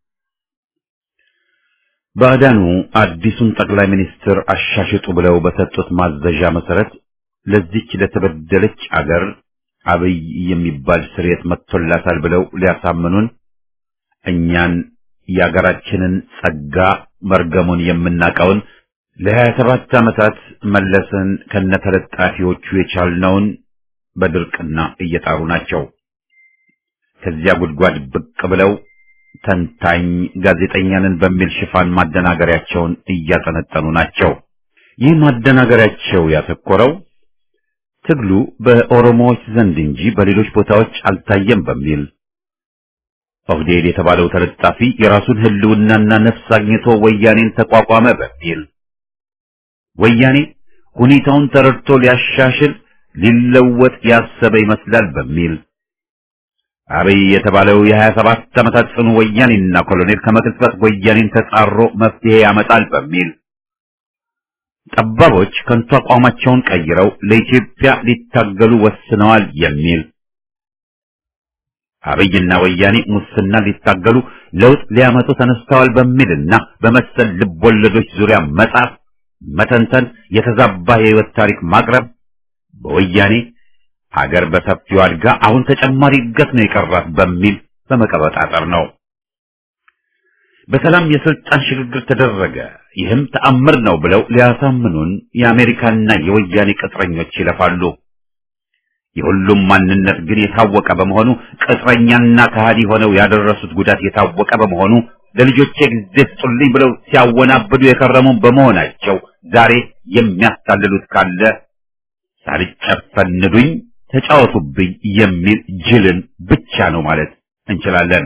ባዕዳኑ አዲሱን ጠቅላይ ሚኒስትር አሻሽጡ ብለው በሰጡት ማዘዣ መሰረት ለዚች ለተበደለች አገር አብይ የሚባል ስርየት መጥቶላታል ብለው ሊያሳምኑን እኛን የአገራችንን ጸጋ መርገሙን የምናቀውን ለሀያ ሰባት ዓመታት መለስን ከነተለጣፊዎቹ የቻልነውን በድርቅና እየጣሩ ናቸው። ከዚያ ጉድጓድ ብቅ ብለው ተንታኝ ጋዜጠኛንን በሚል ሽፋን ማደናገሪያቸውን እያጠነጠኑ ናቸው። ይህ ማደናገሪያቸው ያተኮረው ትግሉ በኦሮሞዎች ዘንድ እንጂ በሌሎች ቦታዎች አልታየም በሚል ኦህዴድ የተባለው ተለጣፊ የራሱን ህልውናና ነፍስ አግኝቶ ወያኔን ተቋቋመ በሚል ወያኔ ሁኔታውን ተረድቶ ሊያሻሽል ሊለወጥ ያሰበ ይመስላል በሚል አብይ የተባለው የሀያ ሰባት ዓመታት ጽኑ ወያኔና ኮሎኔል ከመቅጽበት ወያኔን ተጻሮ መፍትሄ ያመጣል በሚል ጠባቦች ከንቱ አቋማቸውን ቀይረው ለኢትዮጵያ ሊታገሉ ወስነዋል የሚል አብይና ወያኔ ሙስና ሊታገሉ ለውጥ ሊያመጡ ተነስተዋል በሚልና በመሰል ልቦለዶች ዙሪያ መጻፍ፣ መተንተን፣ የተዛባ የህይወት ታሪክ ማቅረብ በወያኔ ሀገር በሰፊው አድጋ አሁን ተጨማሪ እድገት ነው የቀራት በሚል በመቀበጣጠር ነው። በሰላም የስልጣን ሽግግር ተደረገ፣ ይህም ተአምር ነው ብለው ሊያሳምኑን የአሜሪካና የወያኔ ቅጥረኞች ይለፋሉ። የሁሉም ማንነት ግን የታወቀ በመሆኑ ቅጥረኛና ከሃዲ ሆነው ያደረሱት ጉዳት የታወቀ በመሆኑ ለልጆቼ ጊዜ ስጡልኝ ብለው ሲያወናብዱ የከረሙ በመሆናቸው ዛሬ የሚያታልሉት ካለ ሳልጨፈንዱኝ ተጫወቱብኝ የሚል ጅልን ብቻ ነው ማለት እንችላለን።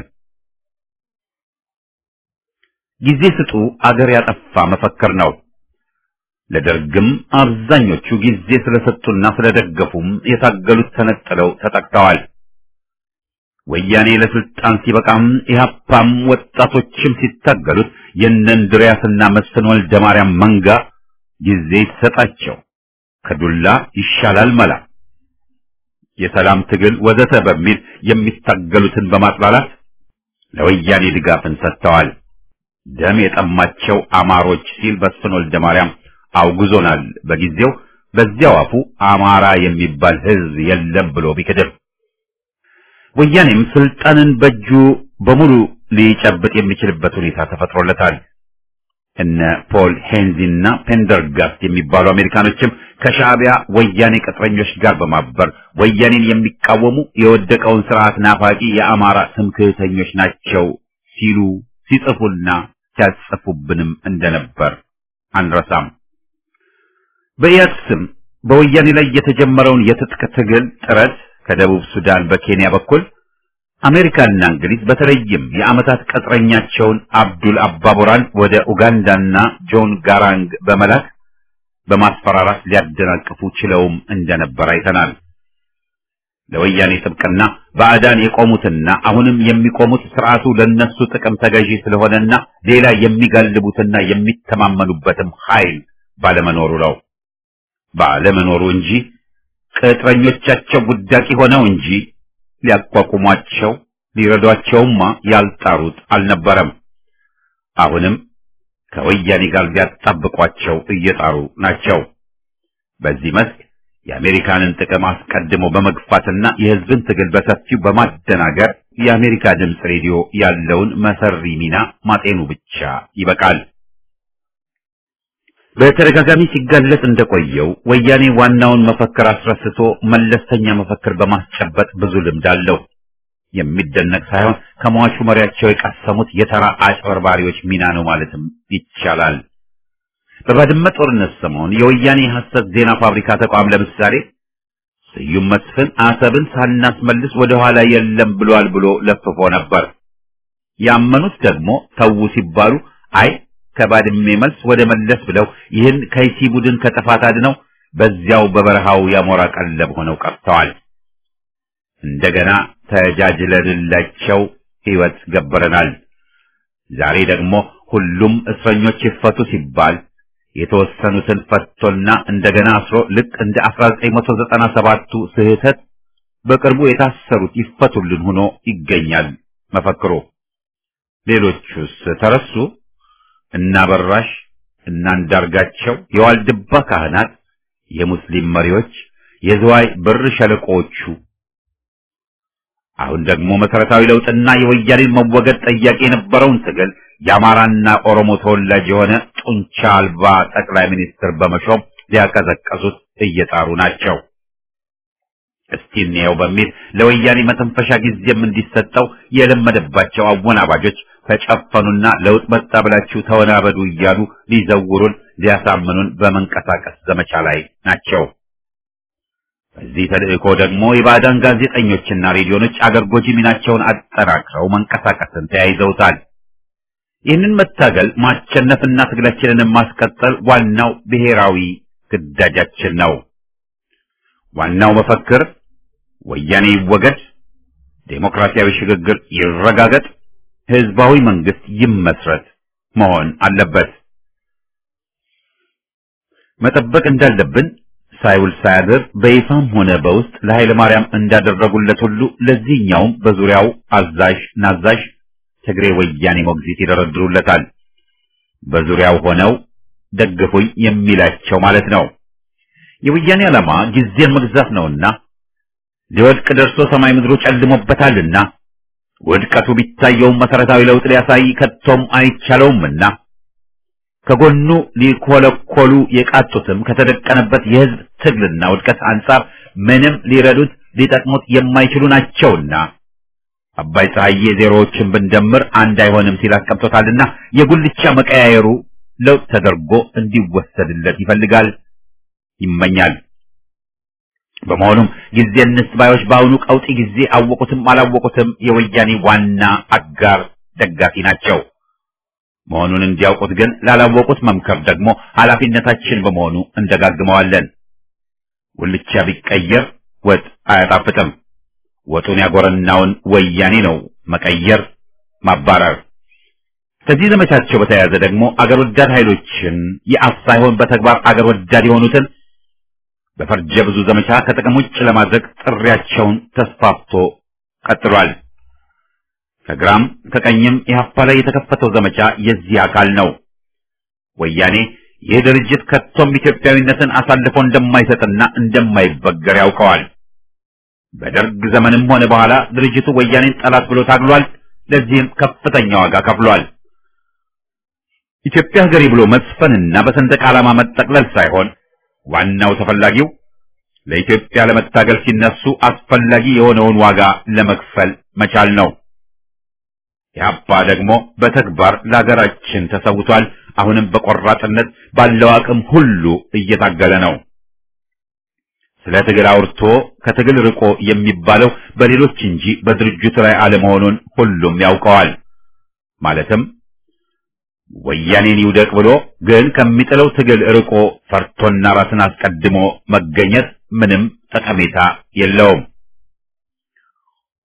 ጊዜ ስጡ አገር ያጠፋ መፈክር ነው። ለደርግም አብዛኞቹ ጊዜ ስለሰጡና ስለደገፉም የታገሉት ተነጥለው ተጠቅተዋል። ወያኔ ለስልጣን ሲበቃም ኢህአፓም ወጣቶችም ሲታገሉት የእነ እንድሪያስና መስፍን ወልደ ማርያም መንጋ ጊዜ ይሰጣቸው ከዱላ ይሻላል መላ የሰላም ትግል ወዘተ በሚል የሚታገሉትን በማጥላላት ለወያኔ ድጋፍን ሰጥተዋል። ደም የጠማቸው አማሮች ሲል መስፍን ወልደ ማርያም አውግዞናል። በጊዜው በዚያው አፉ አማራ የሚባል ሕዝብ የለም ብሎ ቢክድም ወያኔም ስልጣንን በእጁ በሙሉ ሊጨብጥ የሚችልበት ሁኔታ ተፈጥሮለታል። እነ ፖል ሄንዚና ፔንደርጋስት የሚባሉ አሜሪካኖችም ከሻዕቢያ ወያኔ ቅጥረኞች ጋር በማበር ወያኔን የሚቃወሙ የወደቀውን ስርዓት ናፋቂ የአማራ ትምክህተኞች ናቸው ሲሉ ሲጽፉና ሲያጽፉብንም እንደነበር አንረሳም። በኢያድ ስም በወያኔ ላይ የተጀመረውን የትጥቅ ትግል ጥረት ከደቡብ ሱዳን በኬንያ በኩል አሜሪካና እንግሊዝ በተለይም የዓመታት ቅጥረኛቸውን አብዱል አባቦራን ወደ ኡጋንዳና ጆን ጋራንግ በመላክ በማስፈራራት ሊያደናቅፉ ችለውም እንደነበር አይተናል። ለወያኔ ጥብቅና ባዕዳን የቆሙትና አሁንም የሚቆሙት ስርዓቱ ለነሱ ጥቅም ተገዢ ስለሆነና ሌላ የሚጋልቡትና የሚተማመኑበትም ኃይል ባለመኖሩ ነው። ባለመኖሩ እንጂ ቅጥረኞቻቸው ጉዳቂ ሆነው እንጂ ሊያቋቁሟቸው ሊረዷቸውማ ያልጣሩት አልነበረም። አሁንም ከወያኔ ጋር ሊያጣብቋቸው እየጣሩ ናቸው። በዚህ መስክ የአሜሪካንን ጥቅም አስቀድሞ በመግፋትና የሕዝብን ትግል በሰፊው በማደናገር የአሜሪካ ድምፅ ሬዲዮ ያለውን መሰሪ ሚና ማጤኑ ብቻ ይበቃል። በተደጋጋሚ ሲጋለጥ እንደቆየው ወያኔ ዋናውን መፈክር አስረስቶ መለስተኛ መፈክር በማስጨበጥ ብዙ ልምድ አለው። የሚደነቅ ሳይሆን ከሟቹ መሪያቸው የቀሰሙት የተራ አጭበርባሪዎች ሚና ነው ማለትም ይቻላል። በባድመ ጦርነት ሰሞን የወያኔ ሐሰት ዜና ፋብሪካ ተቋም ለምሳሌ ስዩም መስፍን አሰብን ሳናስመልስ ወደ ኋላ የለም ብሏል ብሎ ለፍፎ ነበር። ያመኑት ደግሞ ተዉ ሲባሉ አይ ከባድሜ መልስ ወደ መለስ ብለው ይህን ከይሲ ቡድን ከጥፋት አድነው በዚያው በበረሃው ያሞራ ቀለብ ሆነው ቀርተዋል። እንደገና ተጃጅለንላቸው ሕይወት ገበረናል። ዛሬ ደግሞ ሁሉም እስረኞች ይፈቱ ሲባል የተወሰኑትን ፈቶና እንደገና አስሮ ልክ እንደ 1997ቱ ስህተት በቅርቡ የታሰሩት ይፈቱልን ሆኖ ይገኛል መፈክሩ። ሌሎቹስ ተረሱ? እና በራሽ እና አንዳርጋቸው፣ የዋልድባ ካህናት፣ የሙስሊም መሪዎች፣ የዝዋይ ብር ሸለቆዎቹ አሁን ደግሞ መሰረታዊ ለውጥና የወያኔን መወገድ ጠያቂ የነበረውን ትግል የአማራና ኦሮሞ ተወላጅ የሆነ ጡንቻ አልባ ጠቅላይ ሚኒስትር በመሾም ሊያቀዘቀዙት እየጣሩ ናቸው። እስቲ እንየው በሚል ለወያኔ መተንፈሻ ጊዜም እንዲሰጠው የለመደባቸው አወናባጆች ተጨፈኑና ለውጥ መጣ ብላችሁ ተወናበዱ እያሉ ሊዘውሩን ሊያሳምኑን በመንቀሳቀስ ዘመቻ ላይ ናቸው። በዚህ ተልእኮ ደግሞ የባዕዳን ጋዜጠኞችና ሬዲዮኖች አገር ጎጂ ሚናቸውን አጠናክረው መንቀሳቀስን ተያይዘውታል። ይህንን መታገል ማሸነፍና ትግላችንን ማስቀጠል ዋናው ብሔራዊ ግዳጃችን ነው። ዋናው መፈክር ወያኔ ይወገድ፣ ዴሞክራሲያዊ ሽግግር ይረጋገጥ፣ ህዝባዊ መንግስት ይመስረት መሆን አለበት። መጠበቅ እንዳለብን ሳይውል ሳያድር በይፋም ሆነ በውስጥ ለኃይለ ማርያም እንዳደረጉለት ሁሉ ለዚህኛውም በዙሪያው አዛዥ ናዛዥ ትግሬ ወያኔ ሞግዚት ይደረድሩለታል። በዙሪያው ሆነው ደግፉኝ የሚላቸው ማለት ነው። የወያኔ ዓላማ ጊዜን መግዛት ነውና ሊወድቅ ደርሶ ሰማይ ምድሩ ጨልሞበታልና ውድቀቱ ቢታየውም መሰረታዊ ለውጥ ሊያሳይ ከቶም አይቻለውምና ከጎኑ ሊኮለኮሉ የቃጡትም ከተደቀነበት የህዝብ ትግልና ውድቀት አንጻር ምንም ሊረዱት ሊጠቅሙት የማይችሉ ናቸውና አባይ ፀሐዬ ዜሮዎችን ብንደምር አንድ አይሆንም ሲል አስቀምጦታልና የጉልቻ መቀያየሩ ለውጥ ተደርጎ እንዲወሰድለት ይፈልጋል፣ ይመኛል። በመሆኑም ጊዜ እንስጥ ባዮች በአሁኑ ቀውጢ ጊዜ አወቁትም አላወቁትም የወያኔ ዋና አጋር ደጋፊ ናቸው። መሆኑን እንዲያውቁት ግን ላላወቁት መምከር ደግሞ ኃላፊነታችን በመሆኑ እንደጋግመዋለን። ጉልቻ ቢቀየር ወጥ አያጣፍጥም። ወጡን ያጎረናውን ወያኔ ነው መቀየር፣ ማባረር። ከዚህ ዘመቻቸው በተያያዘ ደግሞ አገር ወዳድ ኃይሎችን የአፍ ሳይሆን በተግባር አገር ወዳድ የሆኑትን በፈርጀ ብዙ ዘመቻ ከጥቅም ውጭ ለማድረግ ጥሪያቸውን ተስፋፍቶ ቀጥሏል። ከግራም ከቀኝም ኢህአፓ ላይ የተከፈተው ዘመቻ የዚህ አካል ነው። ወያኔ ይህ ድርጅት ከቶም ኢትዮጵያዊነትን አሳልፎ እንደማይሰጥና እንደማይበገር ያውቀዋል። በደርግ ዘመንም ሆነ በኋላ ድርጅቱ ወያኔን ጠላት ብሎ ታግሏል። ለዚህም ከፍተኛ ዋጋ ከፍሏል። ኢትዮጵያ ሀገሬ ብሎ መስፈንና በሰንደቅ ዓላማ መጠቅለል ሳይሆን ዋናው ተፈላጊው ለኢትዮጵያ ለመታገል ሲነሱ አስፈላጊ የሆነውን ዋጋ ለመክፈል መቻል ነው። ኢህአፓ ደግሞ በተግባር ለሀገራችን ተሰውቷል። አሁንም በቆራጥነት ባለው አቅም ሁሉ እየታገለ ነው። ስለ ትግል አውርቶ ከትግል ርቆ የሚባለው በሌሎች እንጂ በድርጅቱ ላይ አለመሆኑን ሁሉም ያውቀዋል። ማለትም ወያኔን ይውደቅ ብሎ ግን ከሚጥለው ትግል ርቆ ፈርቶና ራስን አስቀድሞ መገኘት ምንም ጠቀሜታ የለውም።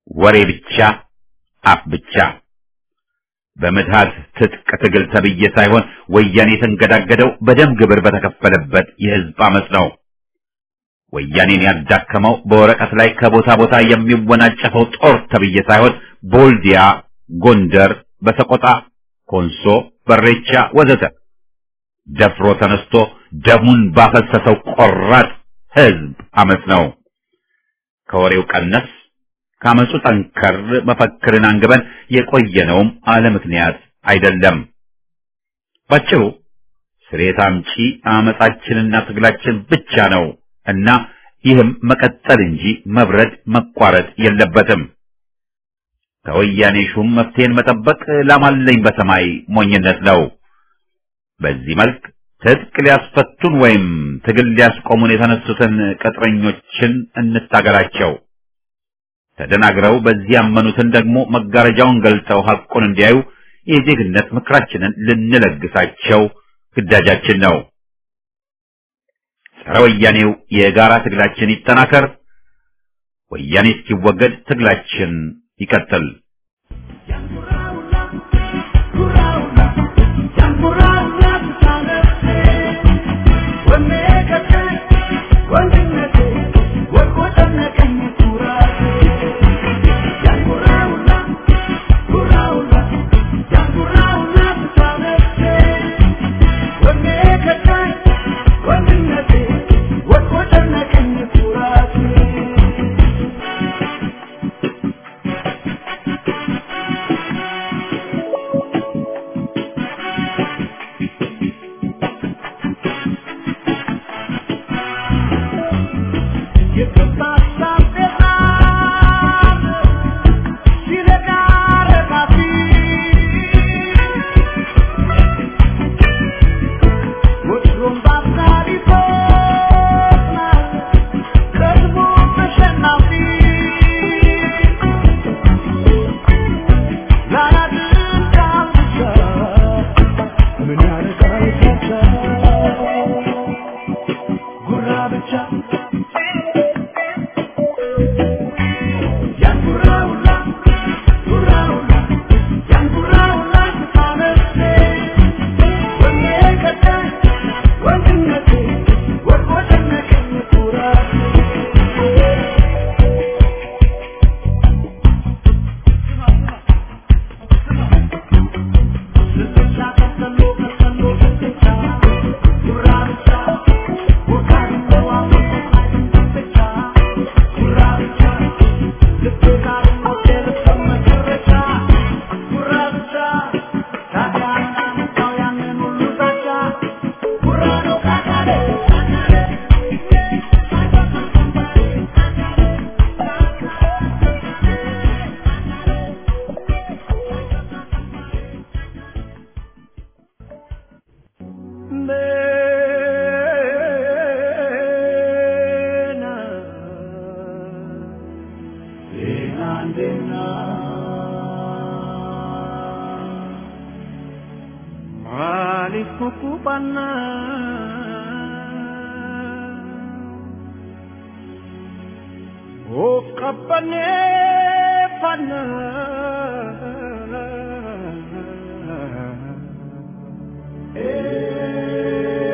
ወሬ ብቻ፣ አፍ ብቻ። በምትሃት ትጥቅ ትግል ተብዬ ሳይሆን ወያኔ የተንገዳገደው በደም ግብር በተከፈለበት የህዝብ አመፅ ነው። ወያኔን ያዳከመው በወረቀት ላይ ከቦታ ቦታ የሚወናጨፈው ጦር ተብዬ ሳይሆን ቦልዲያ፣ ጎንደር፣ በሰቆጣ፣ ኮንሶ፣ በሬቻ ወዘተ ደፍሮ ተነስቶ ደሙን ባፈሰሰው ቆራጥ ህዝብ አመፅ ነው። ከወሬው ቀነስ ካመፁ ጠንከር መፈክርን አንግበን የቆየነውም አለ ምክንያት አይደለም። ባጭሩ ስሬት አምጪ አመፃችንና ትግላችን ብቻ ነው እና ይህም መቀጠል እንጂ መብረድ መቋረጥ የለበትም። ከወያኔ ሹም መፍትሄን መጠበቅ ላማለኝ በሰማይ ሞኝነት ነው። በዚህ መልክ ትጥቅ ሊያስፈቱን ወይም ትግል ሊያስቆሙን የተነሱትን ቅጥረኞችን እንታገላቸው። ተደናግረው በዚህ ያመኑትን ደግሞ መጋረጃውን ገልጠው ሐቁን እንዲያዩ የዜግነት ምክራችንን ልንለግሳቸው ግዳጃችን ነው። ጸረ ወያኔው የጋራ ትግላችን ይጠናከር። ወያኔ እስኪወገድ ትግላችን ይቀጥል።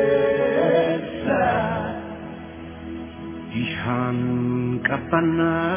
Ishan kapana